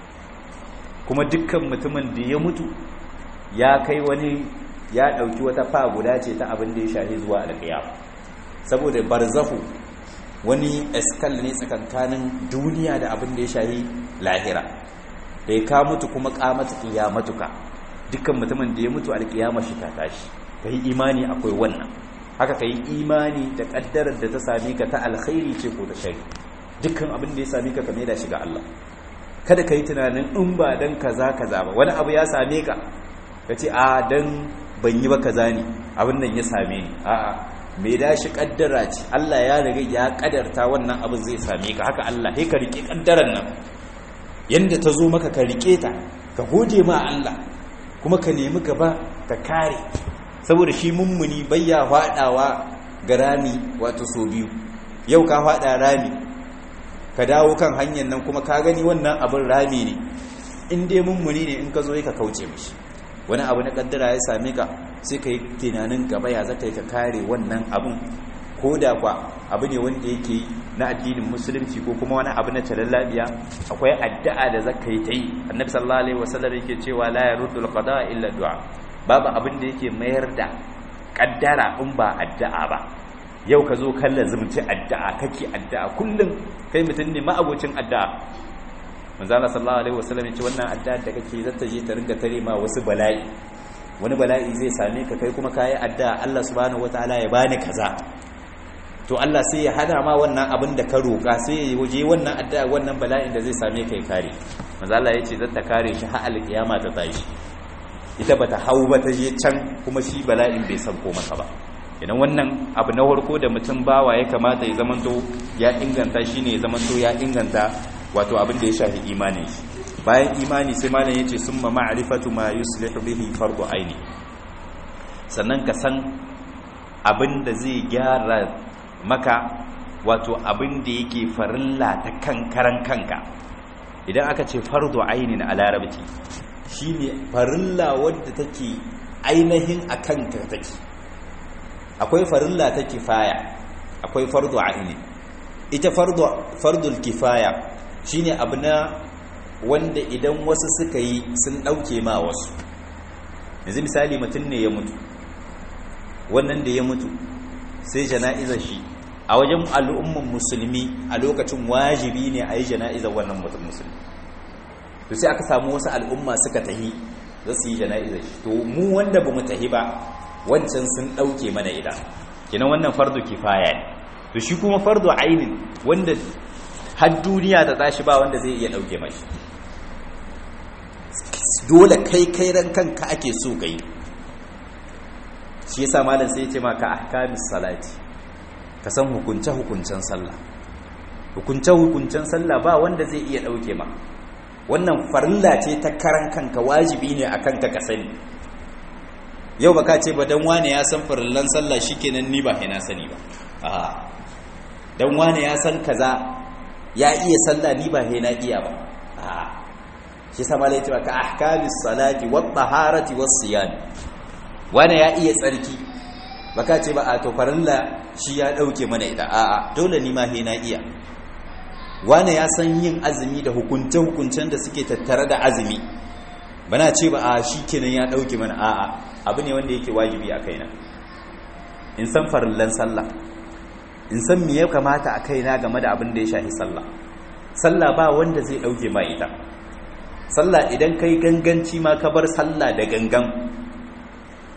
kuma dukkan mutumin da ya mutu ya kai wani ya dauki wata fa guda ce ta abin da ya shahi zuwa alkiyama saboda barzahu wani eskal ne tsakankanin duniya da abin da ya shahi lahira da ya ka mutu kuma kamata kiyamatuka dukkan mutumin da ya mutu alkiyama shi ta tashi kai imani akwai wannan haka kai imani da kaddarar da ta same ka ta alkhairi ce ko ta shari dukkan abin da ya same ka kame da shi ga Allah kada ka yi tunanin in ba dan kaza kaza ba wani abu ya same ka ka ce a dan ban yi ba kaza ne abin nan ya same ni a'a mai dashi kaddara ce Allah ya riga ya kadarta wannan abin zai same ka haka Allah sai ka rike kaddaran nan yanda ta zo maka ka rike ta ka gode ma Allah kuma ka nemi gaba ka kare saboda shi mummuni bayya fadawa ga rami wato so biyu yau ka fada rami ka dawo kan hanyar nan kuma ka gani wannan abin rami ne in dai mummuni ne in ka zo ka kauce mishi wani abu na kaddara ya same ka sai ka yi tunanin gaba ya zaka yi ka kare wannan abun ko da kwa abu ne wanda yake na addinin musulunci ko kuma wani abu na talar labiya akwai addu'a da zaka yi ta yi annabi sallallahu alaihi wasallam yake cewa la yaruddu alqada illa du'a babu abin da yake mayar da kaddara in ba addu'a ba yau ka zo kan lazumci addu'a kake addu'a kullum kai mutum ne ma'abocin addu'a manzo Allah sallallahu alaihi wasallam ya ce wannan addu'a da kake zata je ta ringa tare ma wasu bala'i wani bala'i zai same ka kai kuma kayi addu'a Allah subhanahu wataala ya bani kaza to Allah sai ya hana ma wannan abin da ka roka sai ya waje wannan addu'a wannan bala'in da zai same ka ya kare manzo Allah ya ce zata kare shi har alkiyama ta tashi ita bata hau ba ta je can kuma shi bala'in bai san ko masa ba idan wannan abu na farko da mutum bawa ya kamata ya zamanto ya inganta shine ya zamanto ya inganta wato abin da ya shafi imanin shi bayan imani sai malam yace summa ma'rifatu ma yuslihu bihi fardu aini sannan ka san abin da zai gyara maka wato abin da yake farilla ta kankaran kanka idan aka ce fardu aini a larabci shine farilla wadda take ainihin a kanka take akwai farilla ta kifaya akwai fardu aini ita fardu fardul kifaya shine abu na wanda idan wasu suka yi sun ɗauke ma wasu yanzu misali mutum ne ya mutu wannan da ya mutu sai jana'izar shi a wajen al'umman musulmi a lokacin wajibi ne a yi jana'izar wannan mutum musulmi to sai aka samu wasu al'umma suka tahi za su yi jana'izar shi to mu wanda ba mu tahi ba wancan sun ɗauke mana idan kinan wannan fardu kifaya ne to shi kuma fardu ainin wanda har duniya ta tashi ba wanda zai iya ɗauke mashi dole kai kai ran kanka ake so gai shi yasa malam sai ya ce maka ahkamis salati ka san hukunce hukuncen sallah hukunce hukuncen sallah ba wanda zai iya dauke ma wannan farilla ce ta karan kanka wajibi ne akan ka ka sani yau baka ce ba dan wane ya san farillan sallah shikenan ni ba na sani ba a dan wane ya san kaza ya iya sallah ni ba na iya ba a shi sama lai cewa ka ahkamis salati wat taharati was siyam wani ya iya tsarki baka ce ba a to farilla shi ya dauke mana ita a'a dole ni ma he na iya wani ya san yin azumi da hukunce hukuncen da suke tattare da azumi bana ce ba a kenan ya dauke mana a'a abu ne wanda yake wajibi a kaina in san farillan sallah in san me ya kamata a kaina game da abin da ya shafi sallah sallah ba wanda zai dauke ma ita sallah idan kai ganganci ma ka bar sallah da gangan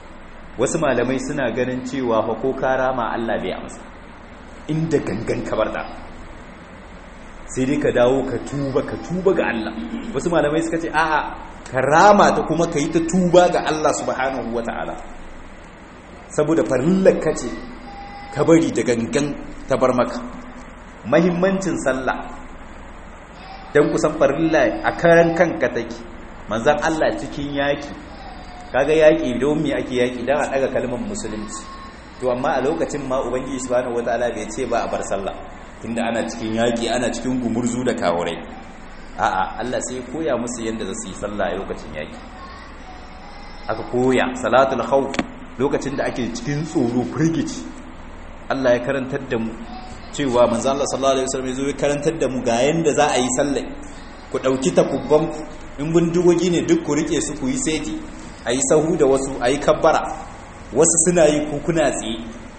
wasu malamai suna ganin cewa fa ko ka rama Allah bai amsa inda gangan kabar da sai dai ka dawo ka tuba ka tuba ga Allah wasu malamai suka ce a'a ka rama ta kuma ka yi ta tuba ga Allah subhanahu wata'ala saboda farillar ka ce ka bari da gangan ta bar maka mahimmancin sallah don kusan farilla a karan kanka take manzan Allah cikin yaki kaga yaki don me ake yaki don a daga kalmar musulunci to amma a lokacin ma ubangiji subhanahu wataala bai ce ba a bar sallah tunda ana cikin yaki ana cikin gumurzu da kawurai a'a Allah sai koya musu yadda za su yi sallah a lokacin yaki aka koya salatul khawf lokacin da ake cikin tsoro firgici Allah ya karantar da mu cewa manzo Allah sallallahu alaihi wasallam ya zo ya karantar da mu ga yanda za a yi sallah ku dauki takubban in bindigogi ne duk ku rike su ku yi seti ayi sahu da wasu ayi kabbara wasu suna yi ku kuna tsaye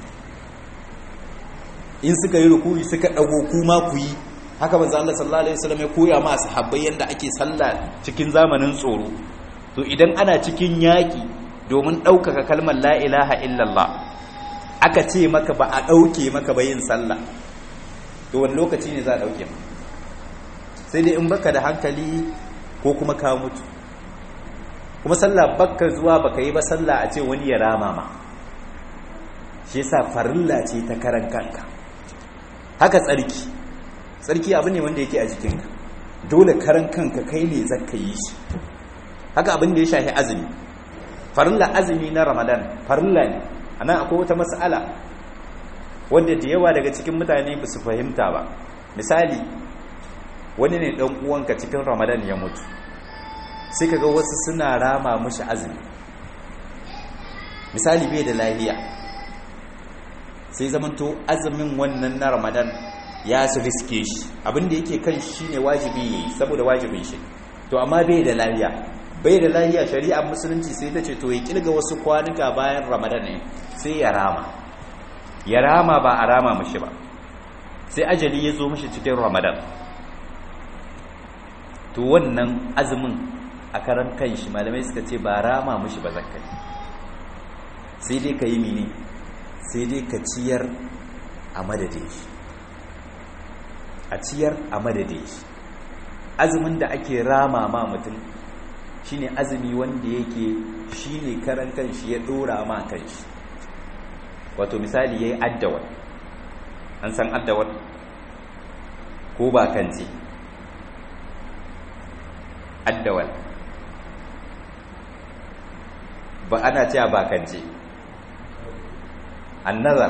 in suka yi rukuri suka dago kuma ku yi haka manzo Allah sallallahu alaihi wasallam ya koya ma sahabbai yanda ake sallah cikin zamanin tsoro to idan ana cikin yaki domin ɗaukaka kalmar la ilaha illallah aka ce maka ba a ɗauke maka ba yin sallah to wani lokaci ne za a ɗauke ma sai dai in baka da hankali ko kuma ka mutu kuma sallah baka zuwa baka yi ba sallah a ce wani ya rama ma shi yasa farilla ce ta karan kanka haka tsarki tsarki abu ne wanda yake a jikinka dole karan kanka kai ne zaka yi shi haka abin da ya shafi azumi farilla azumi na ramadan farilla ne anan akwai wata mas'ala wanda da yawa daga cikin mutane ba su fahimta ba misali wani ne dan uwanka cikin ramadan ya mutu sai kaga wasu suna rama mushi azumi misali bai da lafiya sai zamanto azumin wannan na ramadan ya su riske shi abinda yake kan shi ne wajibi yayi saboda wajibin shi to amma bai da lafiya bai da lafiya shari'ar musulunci sai ta ce to ya kilga wasu kwanuka bayan ramadan ne sai ya rama ya rama ba a rama mashi ba sai ajali ya zo mashi cikin ramadan to wannan azumin a karan kan shi malamai suka ce ba rama mashi ba zakka sai dai ka yi mini sai dai ka ciyar a madadin shi a ciyar a madadin shi azumin da ake rama ma mutum shine azumi wanda yake shine karan kanshi ya dora ma kanshi wato misali yayi addawal an san addawal ko ba kanci addawal ba ana cewa ba kanci annazar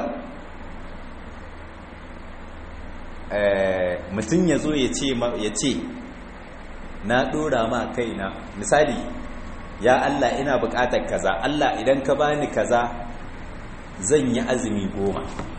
mutum ya zo ya ce na dora ma kaina misali ya Allah ina bukatar kaza Allah idan ka bani kaza zan yi azumi goma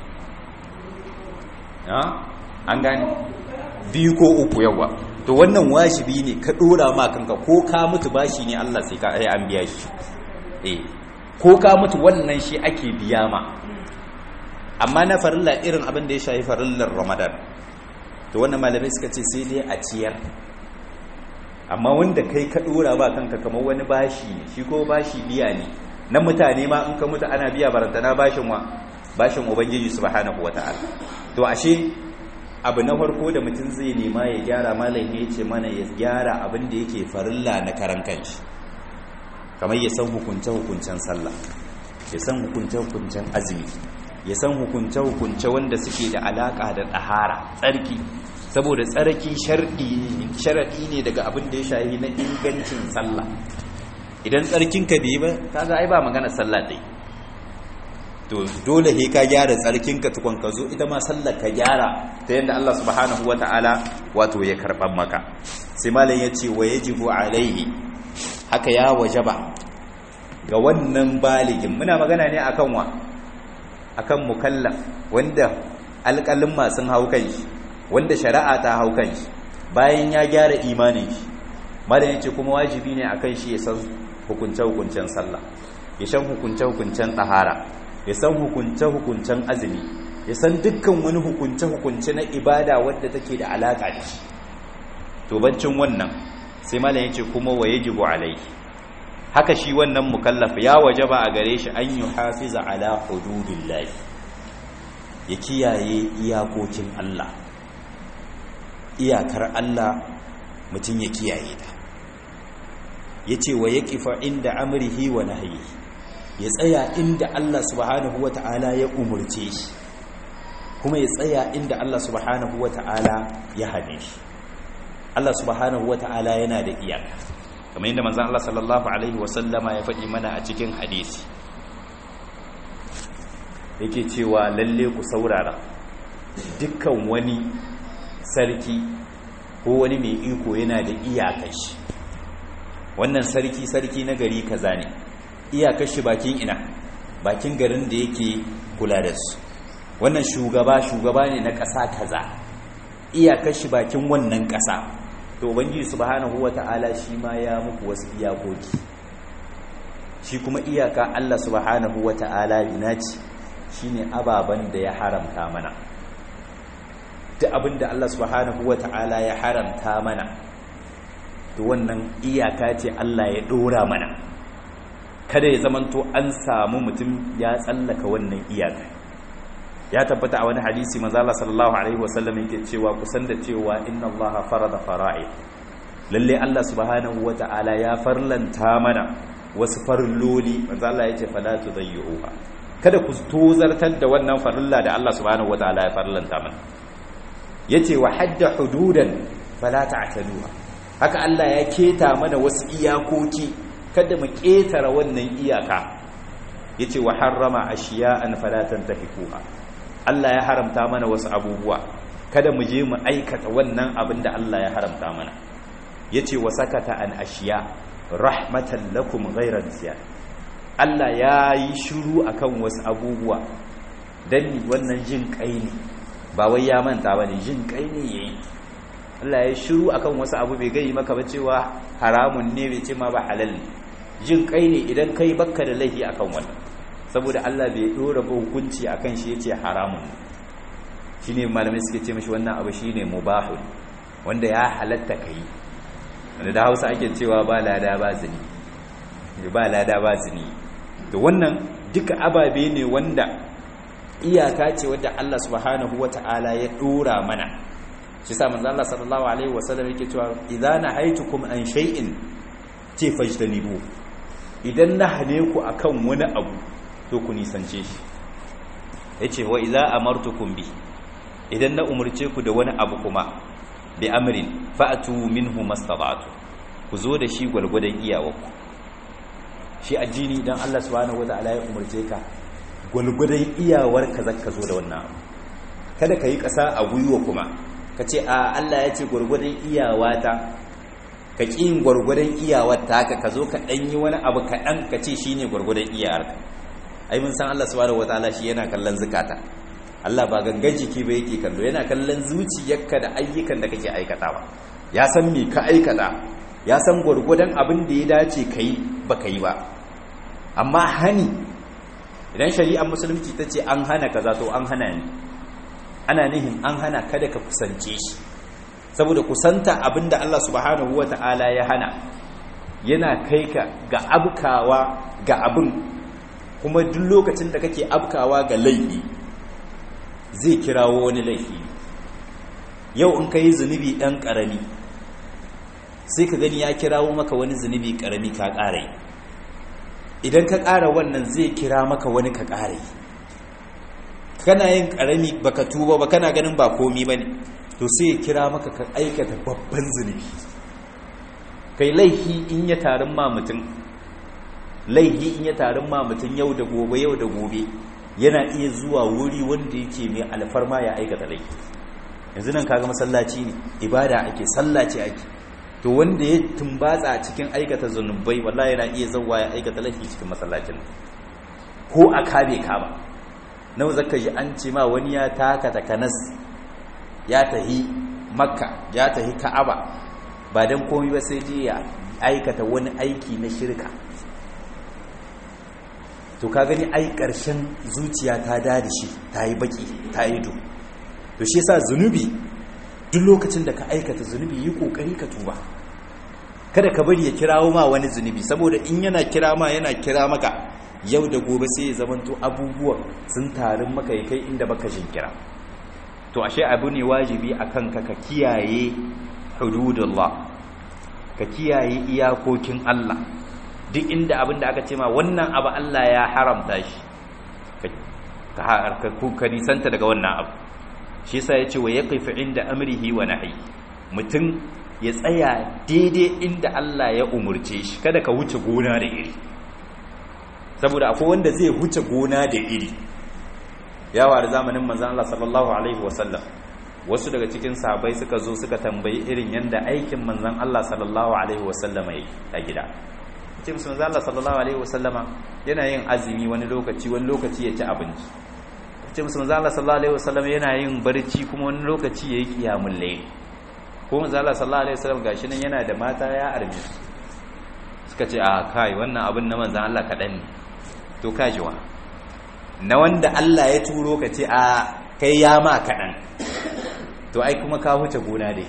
an gani biyu ko uku yawa to wannan wajibi ne ka dora ma kanka ko ka mutu bashi ne Allah sai ka ai an biya shi eh ko ka mutu wannan shi ake biya ma amma na farilla irin abin da ya shafi farillar Ramadan to wannan malamai suka ce sai dai a ciyar amma wanda kai ka dora ba kanka kamar wani bashi ne shi ko bashi biya ne na mutane ma in ka mutu ana biya barantana bashin wa bashin ubangiji subhanahu wataala to ashe abu na farko da mutum zai nema ya gyara malam ya ce mana ya gyara abin da yake farilla na karan kanshi kamar ya san hukunce hukuncen sallah ya san hukunce hukuncen azumi ya san hukunce hukunce wanda suke da alaka da tsahara tsarki saboda tsarki sharaɗi ne daga abin da ya shahi na ingancin sallah idan tsarkinka bai ba kaga ai ba magana sallah dai to dole he ka gyara tsarkinka tukun ka zo ita ma sallar ka gyara ta yadda Allah subhanahu wata'ala wato ya karban maka sai malam ya ce wa yajibu alaihi haka ya wajaba ga wannan baligin muna magana ne akan wa akan mukallaf wanda alƙalin masu hau kan shi wanda shari'a ta hau kan shi bayan ya gyara imanin shi malam yace kuma wajibi ne akan shi ya san hukunce-hukuncen sallah ya san hukunce-hukuncen tsahara ya san hukunce-hukuncen azumi ya san dukkan wani hukunce-hukunce na ibada wadda take da alaka da shi to bancin wannan sai malam yace kuma wa yajibu alai haka shi wannan mukallaf ya wajaba a gare shi an yi hafiza ala hududillahi ya kiyaye iyakokin Allah iyakar Allah mutum ya kiyaye ta yace wa yaqifa inda amrihi wa nahyihi ya tsaya inda Allah subhanahu wata'ala ya umurce shi kuma ya tsaya inda Allah subhanahu wata'ala ya hane shi Allah subhanahu wata'ala yana da iyaka kamar yadda manzon Allah sallallahu alaihi wasallama ya faɗi mana a cikin hadisi yake cewa lalle ku saurara dukkan wani sarki ko wani mai iko yana da iyakar shi wannan sarki sarki na gari kaza ne iyakar shi bakin ina bakin garin da yake kula da su wannan shugaba shugaba ne na ƙasa kaza iyakar shi bakin wannan ƙasa to ubangiji subhanahu wata'ala shi ma ya muku wasu iyakoki shi kuma iyaka Allah subhanahu wata'ala ina ce shine ababan da ya haramta mana duk abinda Allah subhanahu wata'ala ya haramta mana to wannan iyaka ce Allah ya dora mana kada ya zamanto an samu mutum ya tsallaka wannan iyaka ya tabbata a wani hadisi manzo Allah sallallahu alaihi wasallam yake cewa kusan da cewa inna Allah farada fara'id lalle Allah subhanahu wata'ala ya farlanta mana wasu farloli manzo Allah yace fala tudayyuha kada ku tozartar da wannan farilla da Allah subhanahu wata'ala ya farlanta mana yace wa hadda hududan fala ta'taduha haka Allah ya keta mana wasu iyakoki kada mu ketara wannan iyaka yace wa harrama ashiya'an fala tantahikuha Allah ya haramta mana wasu abubuwa kada mu je mu aikata wannan abin da Allah ya haramta mana yace wa sakata an ashiya rahmatan lakum ghayra nisyan Allah ya yi shiru akan wasu abubuwa dan wannan jin kai ne ba wai ya manta bane jin kai ne yayi Allah ya shiru akan wasu abu bai gai maka ba cewa haramun ne bai ce ma ba halal ne jin kai ne idan kai bakka da laifi akan wannan saboda Allah bai dora ba hukunci akan shi yace haramun shine malamai suke ce mishi wannan abu shine mubahun wanda ya halatta kai wanda da Hausa ake cewa ba lada ba zini ba lada ba zini to wannan duka ababe ne wanda iyaka ce wadda Allah subhanahu wata'ala ya dora mana shi sa manzo Allah sallallahu alaihi wasallam yake cewa idza nahaitukum an shay'in ce fajdanibu idan na hane ku akan wani abu to ku nisance shi yace wa idza amartukum bi idan na umurce ku da wani abu kuma bi amrin fa'tu minhu mastata'tu ku zo da shi gwalgwadon iyawarku shi addini idan Allah subhanahu wataala ya umurce ka gwalgwadon iyawarka zaka zo da wannan abu kada ka yi ƙasa a gwiwa kuma ka ce a Allah ya ce gwargwadon iyawata ka ƙi yin gwargwadon iyawata ka ka zo ka ɗan yi wani abu kaɗan ka ce shi ne gwargwadon iyawarka ai mun san Allah subhanahu wataala shi yana kallon zukata Allah ba gangan jiki ba yake kallo yana kallon zuciyarka da ayyukan da kake aikatawa ya san me ka aikata ya san gwargwadon abin da ya dace ka yi ba ka yi ba amma hani idan shari'ar musulunci ta ce an hana kaza to an hana ni ana nihin an hana kada ka kusance shi saboda kusanta abinda Allah subhanahu wata'ala ya hana yana kai ka ga abkawa ga abin kuma duk lokacin da kake abkawa ga laifi zai kirawo wani laifi yau in ka yi zunubi ɗan ƙarami sai ka gani ya kirawo maka wani zunubi ƙarami ka ƙara yi idan ka ƙara wannan zai kira maka wani ka ƙara yi kana yin karami baka tuba ba kana ganin ba komi bane to sai ya kira maka ka aikata babban zunubi kai laihi in ya tarin ma mutum laihi in ya tarin ma mutum yau da gobe yau da gobe yana iya zuwa wuri wanda yake mai alfarma ya aikata laifi yanzu nan kaga masallaci ne ibada ake sallaci ake to wanda ya tumbatsa cikin aikata zunubai wallahi yana iya zawwa ya aikata laifi cikin masallacin ko a kabe ka ba nawa zaka ji an ce ma wani ya taka takanas ya tahi makka ya tahi ka'aba ba dan komai ba sai je ya aikata wani aiki na shirka to ka gani ai karshen zuciya ta dade shi ta yi baki ta yi do to shi yasa zunubi duk lokacin da ka aikata zunubi yi kokari ka tuba kada ka bari ya kirawo ma wani zunubi saboda in yana kira ma yana kira maka yau da gobe sai ya zamanto abubuwan sun tarin maka ya kai inda baka jin kira to ashe abu ne wajibi akan ka ka kiyaye hududullah ka kiyaye iyakokin Allah duk inda abin da aka ce ma wannan abu Allah ya haramta shi ka nisanta daga wannan abu shi yasa yace wa yaqifu inda amrihi wa nahyi mutum ya tsaya daidai inda Allah ya umurce shi kada ka wuce gona da iri saboda akwai wanda zai wuce gona da iri yawa da zamanin manzon Allah sallallahu alaihi wasallam wasu daga cikin sahabbai suka zo suka tambayi irin yanda aikin manzon Allah sallallahu alaihi wasallama yake a gida ce musu manzon Allah sallallahu alaihi wasallama yana yin azumi wani lokaci wani lokaci ya ci abinci ce musu manzon Allah sallallahu alaihi wasallama yana yin barci kuma wani lokaci yayi qiyamul layl ko manzon Allah sallallahu alaihi wasallam gashi nan yana da mata ya arme suka ce a kai wannan abin na manzon Allah kadan ne to kajiwa na wanda Allah ya turo ka ce a kai ya ma kadan to ai kuma ka huce gona dai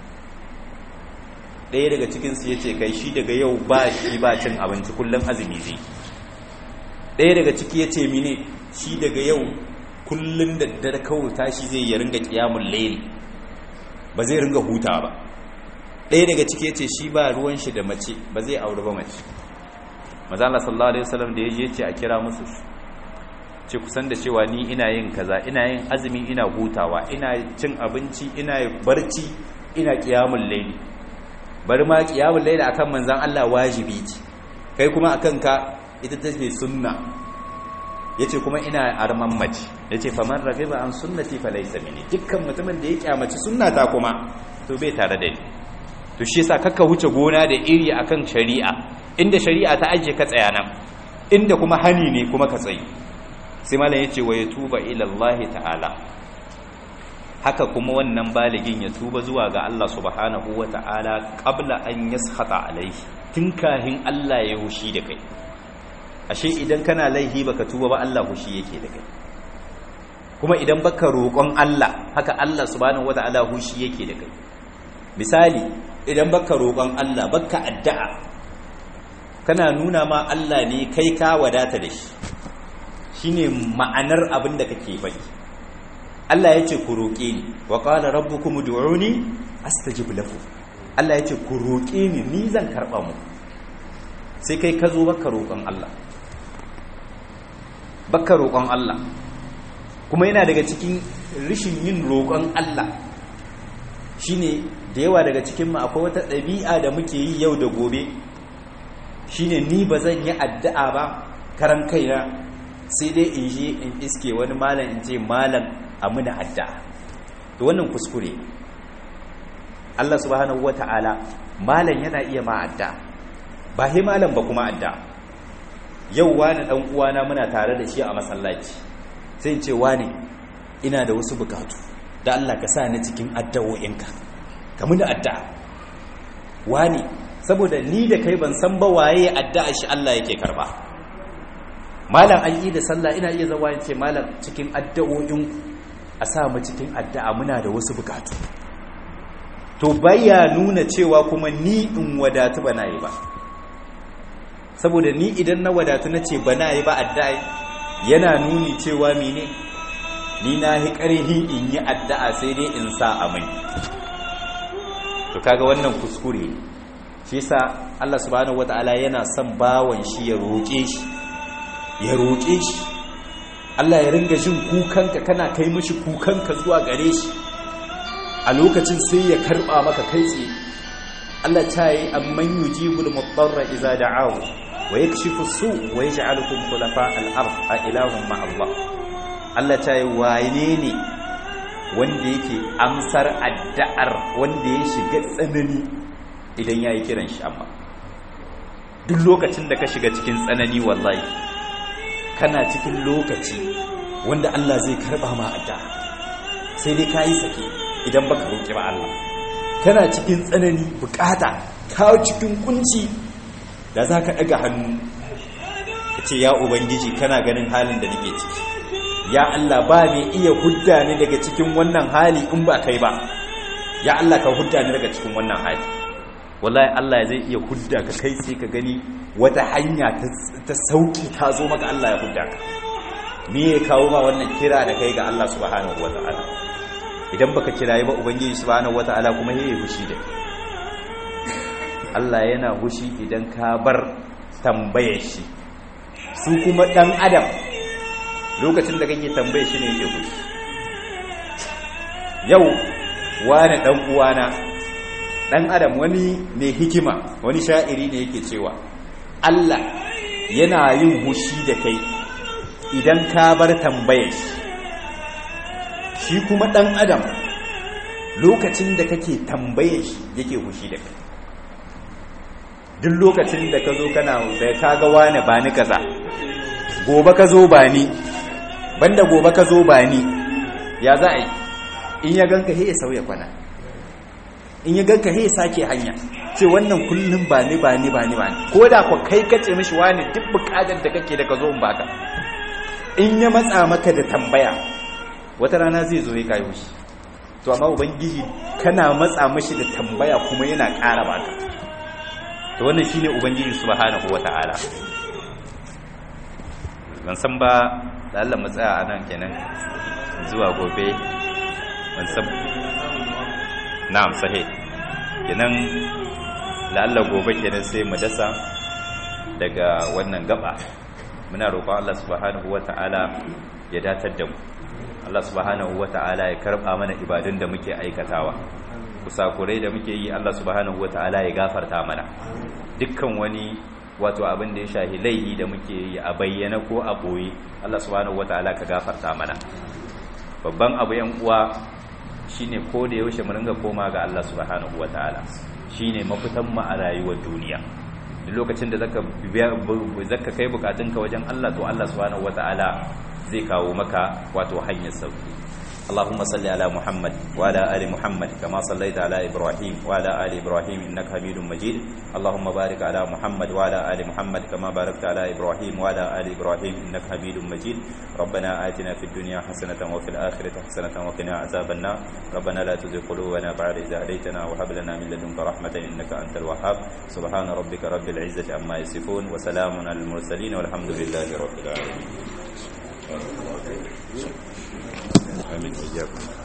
ɗaya daga cikinsu ya ce kai shi daga yau ba shi ba cin abinci kullum azumi zai ɗaya daga ciki ya ce mine shi daga yau kullum da dare kawai tashi zai ya ringa ƙiyamun laili ba zai ringa huta ba ɗaya daga ciki ya ce shi ba ruwan shi da mace ba zai auri ba mace mazala sallallahu alaihi wasallam da ya je ce a kira musu ce kusan da cewa ni ina yin kaza ina yin azumi ina hutawa ina cin abinci ina barci ina qiyamul layli bari ma qiyamul layli akan manzon Allah wajibi ce kai kuma akan ka ita take sunna yace kuma ina arman mace yace faman ragiba an sunnati falaysa minni dukkan mutumin da ya kyamaci sunnata kuma to bai tare da ni to shi yasa kakka huce gona da iri akan shari'a inda shari'a ta aje ka tsaya nan inda kuma hani ne kuma ka tsayi sai malam ya ce wa ya tuba ilallahi ta'ala haka kuma wannan baligin ya tuba zuwa ga Allah subhanahu wa ta'ala qabla an yaskhata alaihi tun kahin Allah ya hushi da kai ashe idan kana laihi baka tuba ba Allah hushi yake da kai kuma idan baka roƙon Allah haka Allah subhanahu wa ta'ala hushi yake da kai misali idan baka roƙon Allah baka addu'a kana nuna ma Allah ne kai ka wadata da shi shine ma'anar abin da kake faɗi Allah ya ce ku roƙe ni wa qala rabbukum ud'uni astajib lakum Allah ya ce ku roƙe ni ni zan karɓa mu sai kai ka zo baka roƙon Allah baka roƙon Allah kuma yana daga cikin rishin yin roƙon Allah shine da yawa daga cikin mu akwai wata ɗabi'a da muke yi yau da gobe shine ni ba zan yi addu'a ba karan kaina sai dai in je in iske wani malam in ce malam a muna adda to wannan kuskure Allah subhanahu wata'ala malam yana iya ma adda ba he malam ba kuma adda yau wani dan uwana muna tare da shi a masallaci sai in ce wani ina da wasu bukatu da Allah ka sa ni cikin addawo'inka ka muna adda wani saboda ni da kai ban san ba waye addu'a shi Allah yake karba malam an yi da sallah ina iya zawa yace malam cikin addu'o'in a sa mu cikin addu'a muna da wasu bukatu to baya nuna cewa kuma ni in wadatu bana yi ba saboda ni idan na wadatu na ce bana yi ba addu'a yana nuni cewa mene ni na hi ƙarhi in yi addu'a sai dai in sa amai to kaga wannan kuskure shi yasa Allah subhanahu wataala yana son bawon shi ya roƙe shi ya roƙe shi Allah ya ringa jin kukanka kana kai mishi kukanka zuwa gare shi a lokacin sai ya karba maka kai tsaye Allah ta yi amman yujibul mudarra idza da'ahu wa yakshifu su wa yaj'alukum khulafa al-ard a ilahum ma Allah Allah ta yi wane ne wanda yake amsar addu'ar wanda ya shiga tsanani idan yayi kiran shi amma duk lokacin da ka shiga cikin tsanani wallahi kana cikin lokaci wanda Allah zai karba ma addu'a sai dai kai sake idan baka roki ba Allah kana cikin tsanani bukata ka cikin kunci da zaka daga hannu kace ya ubangiji kana ganin halin da nake ciki ya Allah ba mai iya hudda ni daga cikin wannan hali in ba kai ba ya Allah ka hudda ni daga cikin wannan hali wallahi Allah zai iya hudda ka kai sai ka gani wata hanya ta sauki ta zo maka Allah ya hudda ka me ya kawo ma wannan kira da kai ga Allah subhanahu wataala idan baka kirayi ba ubangiji subhanahu wataala kuma yayi fushi da Allah yana fushi idan ka bar tambayar shi su kuma dan adam lokacin da kake tambaye shi ne yake fushi yau wani dan uwana dan adam wani mai hikima wani sha'iri ne yake cewa Allah yana yin hushi da kai idan ka bar tambayar shi shi kuma dan adam lokacin da kake tambayar shi yake hushi da kai duk lokacin da ka zo kana da ka ga wani ba ni kaza gobe ka zo ba ni banda gobe ka zo ba ni ya za a yi in ya ganka he ya sauya kwana in ya ganka he ya sake hanya ce wannan kullum ba ni ba ni ba ni ba ni ko da ku kai kace mishi wani duk bukatar da kake da ka zo in baka in ya matsa maka da tambaya wata rana zai zo ya kayo shi to amma ubangiji kana matsa mashi da tambaya kuma yana ƙara baka to wannan shine ubangiji subhanahu wata'ala ban san ba da Allah mu tsaya anan kenan zuwa gobe ban san na'am sahih kenan la Allah gobe kenan sai mu dasa daga wannan gaba muna roƙon Allah subhanahu wata'ala ya datar da mu Allah subhanahu wata'ala ya karba mana ibadun da muke aikatawa kusakurai da muke yi Allah subhanahu wata'ala ya gafarta mana dukkan wani wato abin da ya shahi laihi da muke yi a bayyana ko a boye Allah subhanahu wata'ala ka gafarta mana babban abu yan uwa shine ko da yaushe mu ringa koma ga Allah subhanahu wata'ala shine mafitan mu a rayuwar duniya duk lokacin da zaka zaka kai bukatunka wajen Allah to Allah subhanahu wata'ala zai kawo maka wato hanyar sauki اللهم صل على محمد وعلى ال محمد كما صليت على ابراهيم وعلى ال ابراهيم انك حميد مجيد اللهم بارك على محمد وعلى ال محمد كما باركت على ابراهيم وعلى ال ابراهيم انك حميد مجيد ربنا آتنا في الدنيا حسنه وفي الاخره حسنه وقنا عذاب النار ربنا لا تزغ قلوبنا بعد إذ هديتنا وهب لنا من لدنك رحمه انك انت الوهاب سبحان ربك رب العزه عما يصفون وسلام على المرسلين والحمد لله رب العالمين آمين إياكم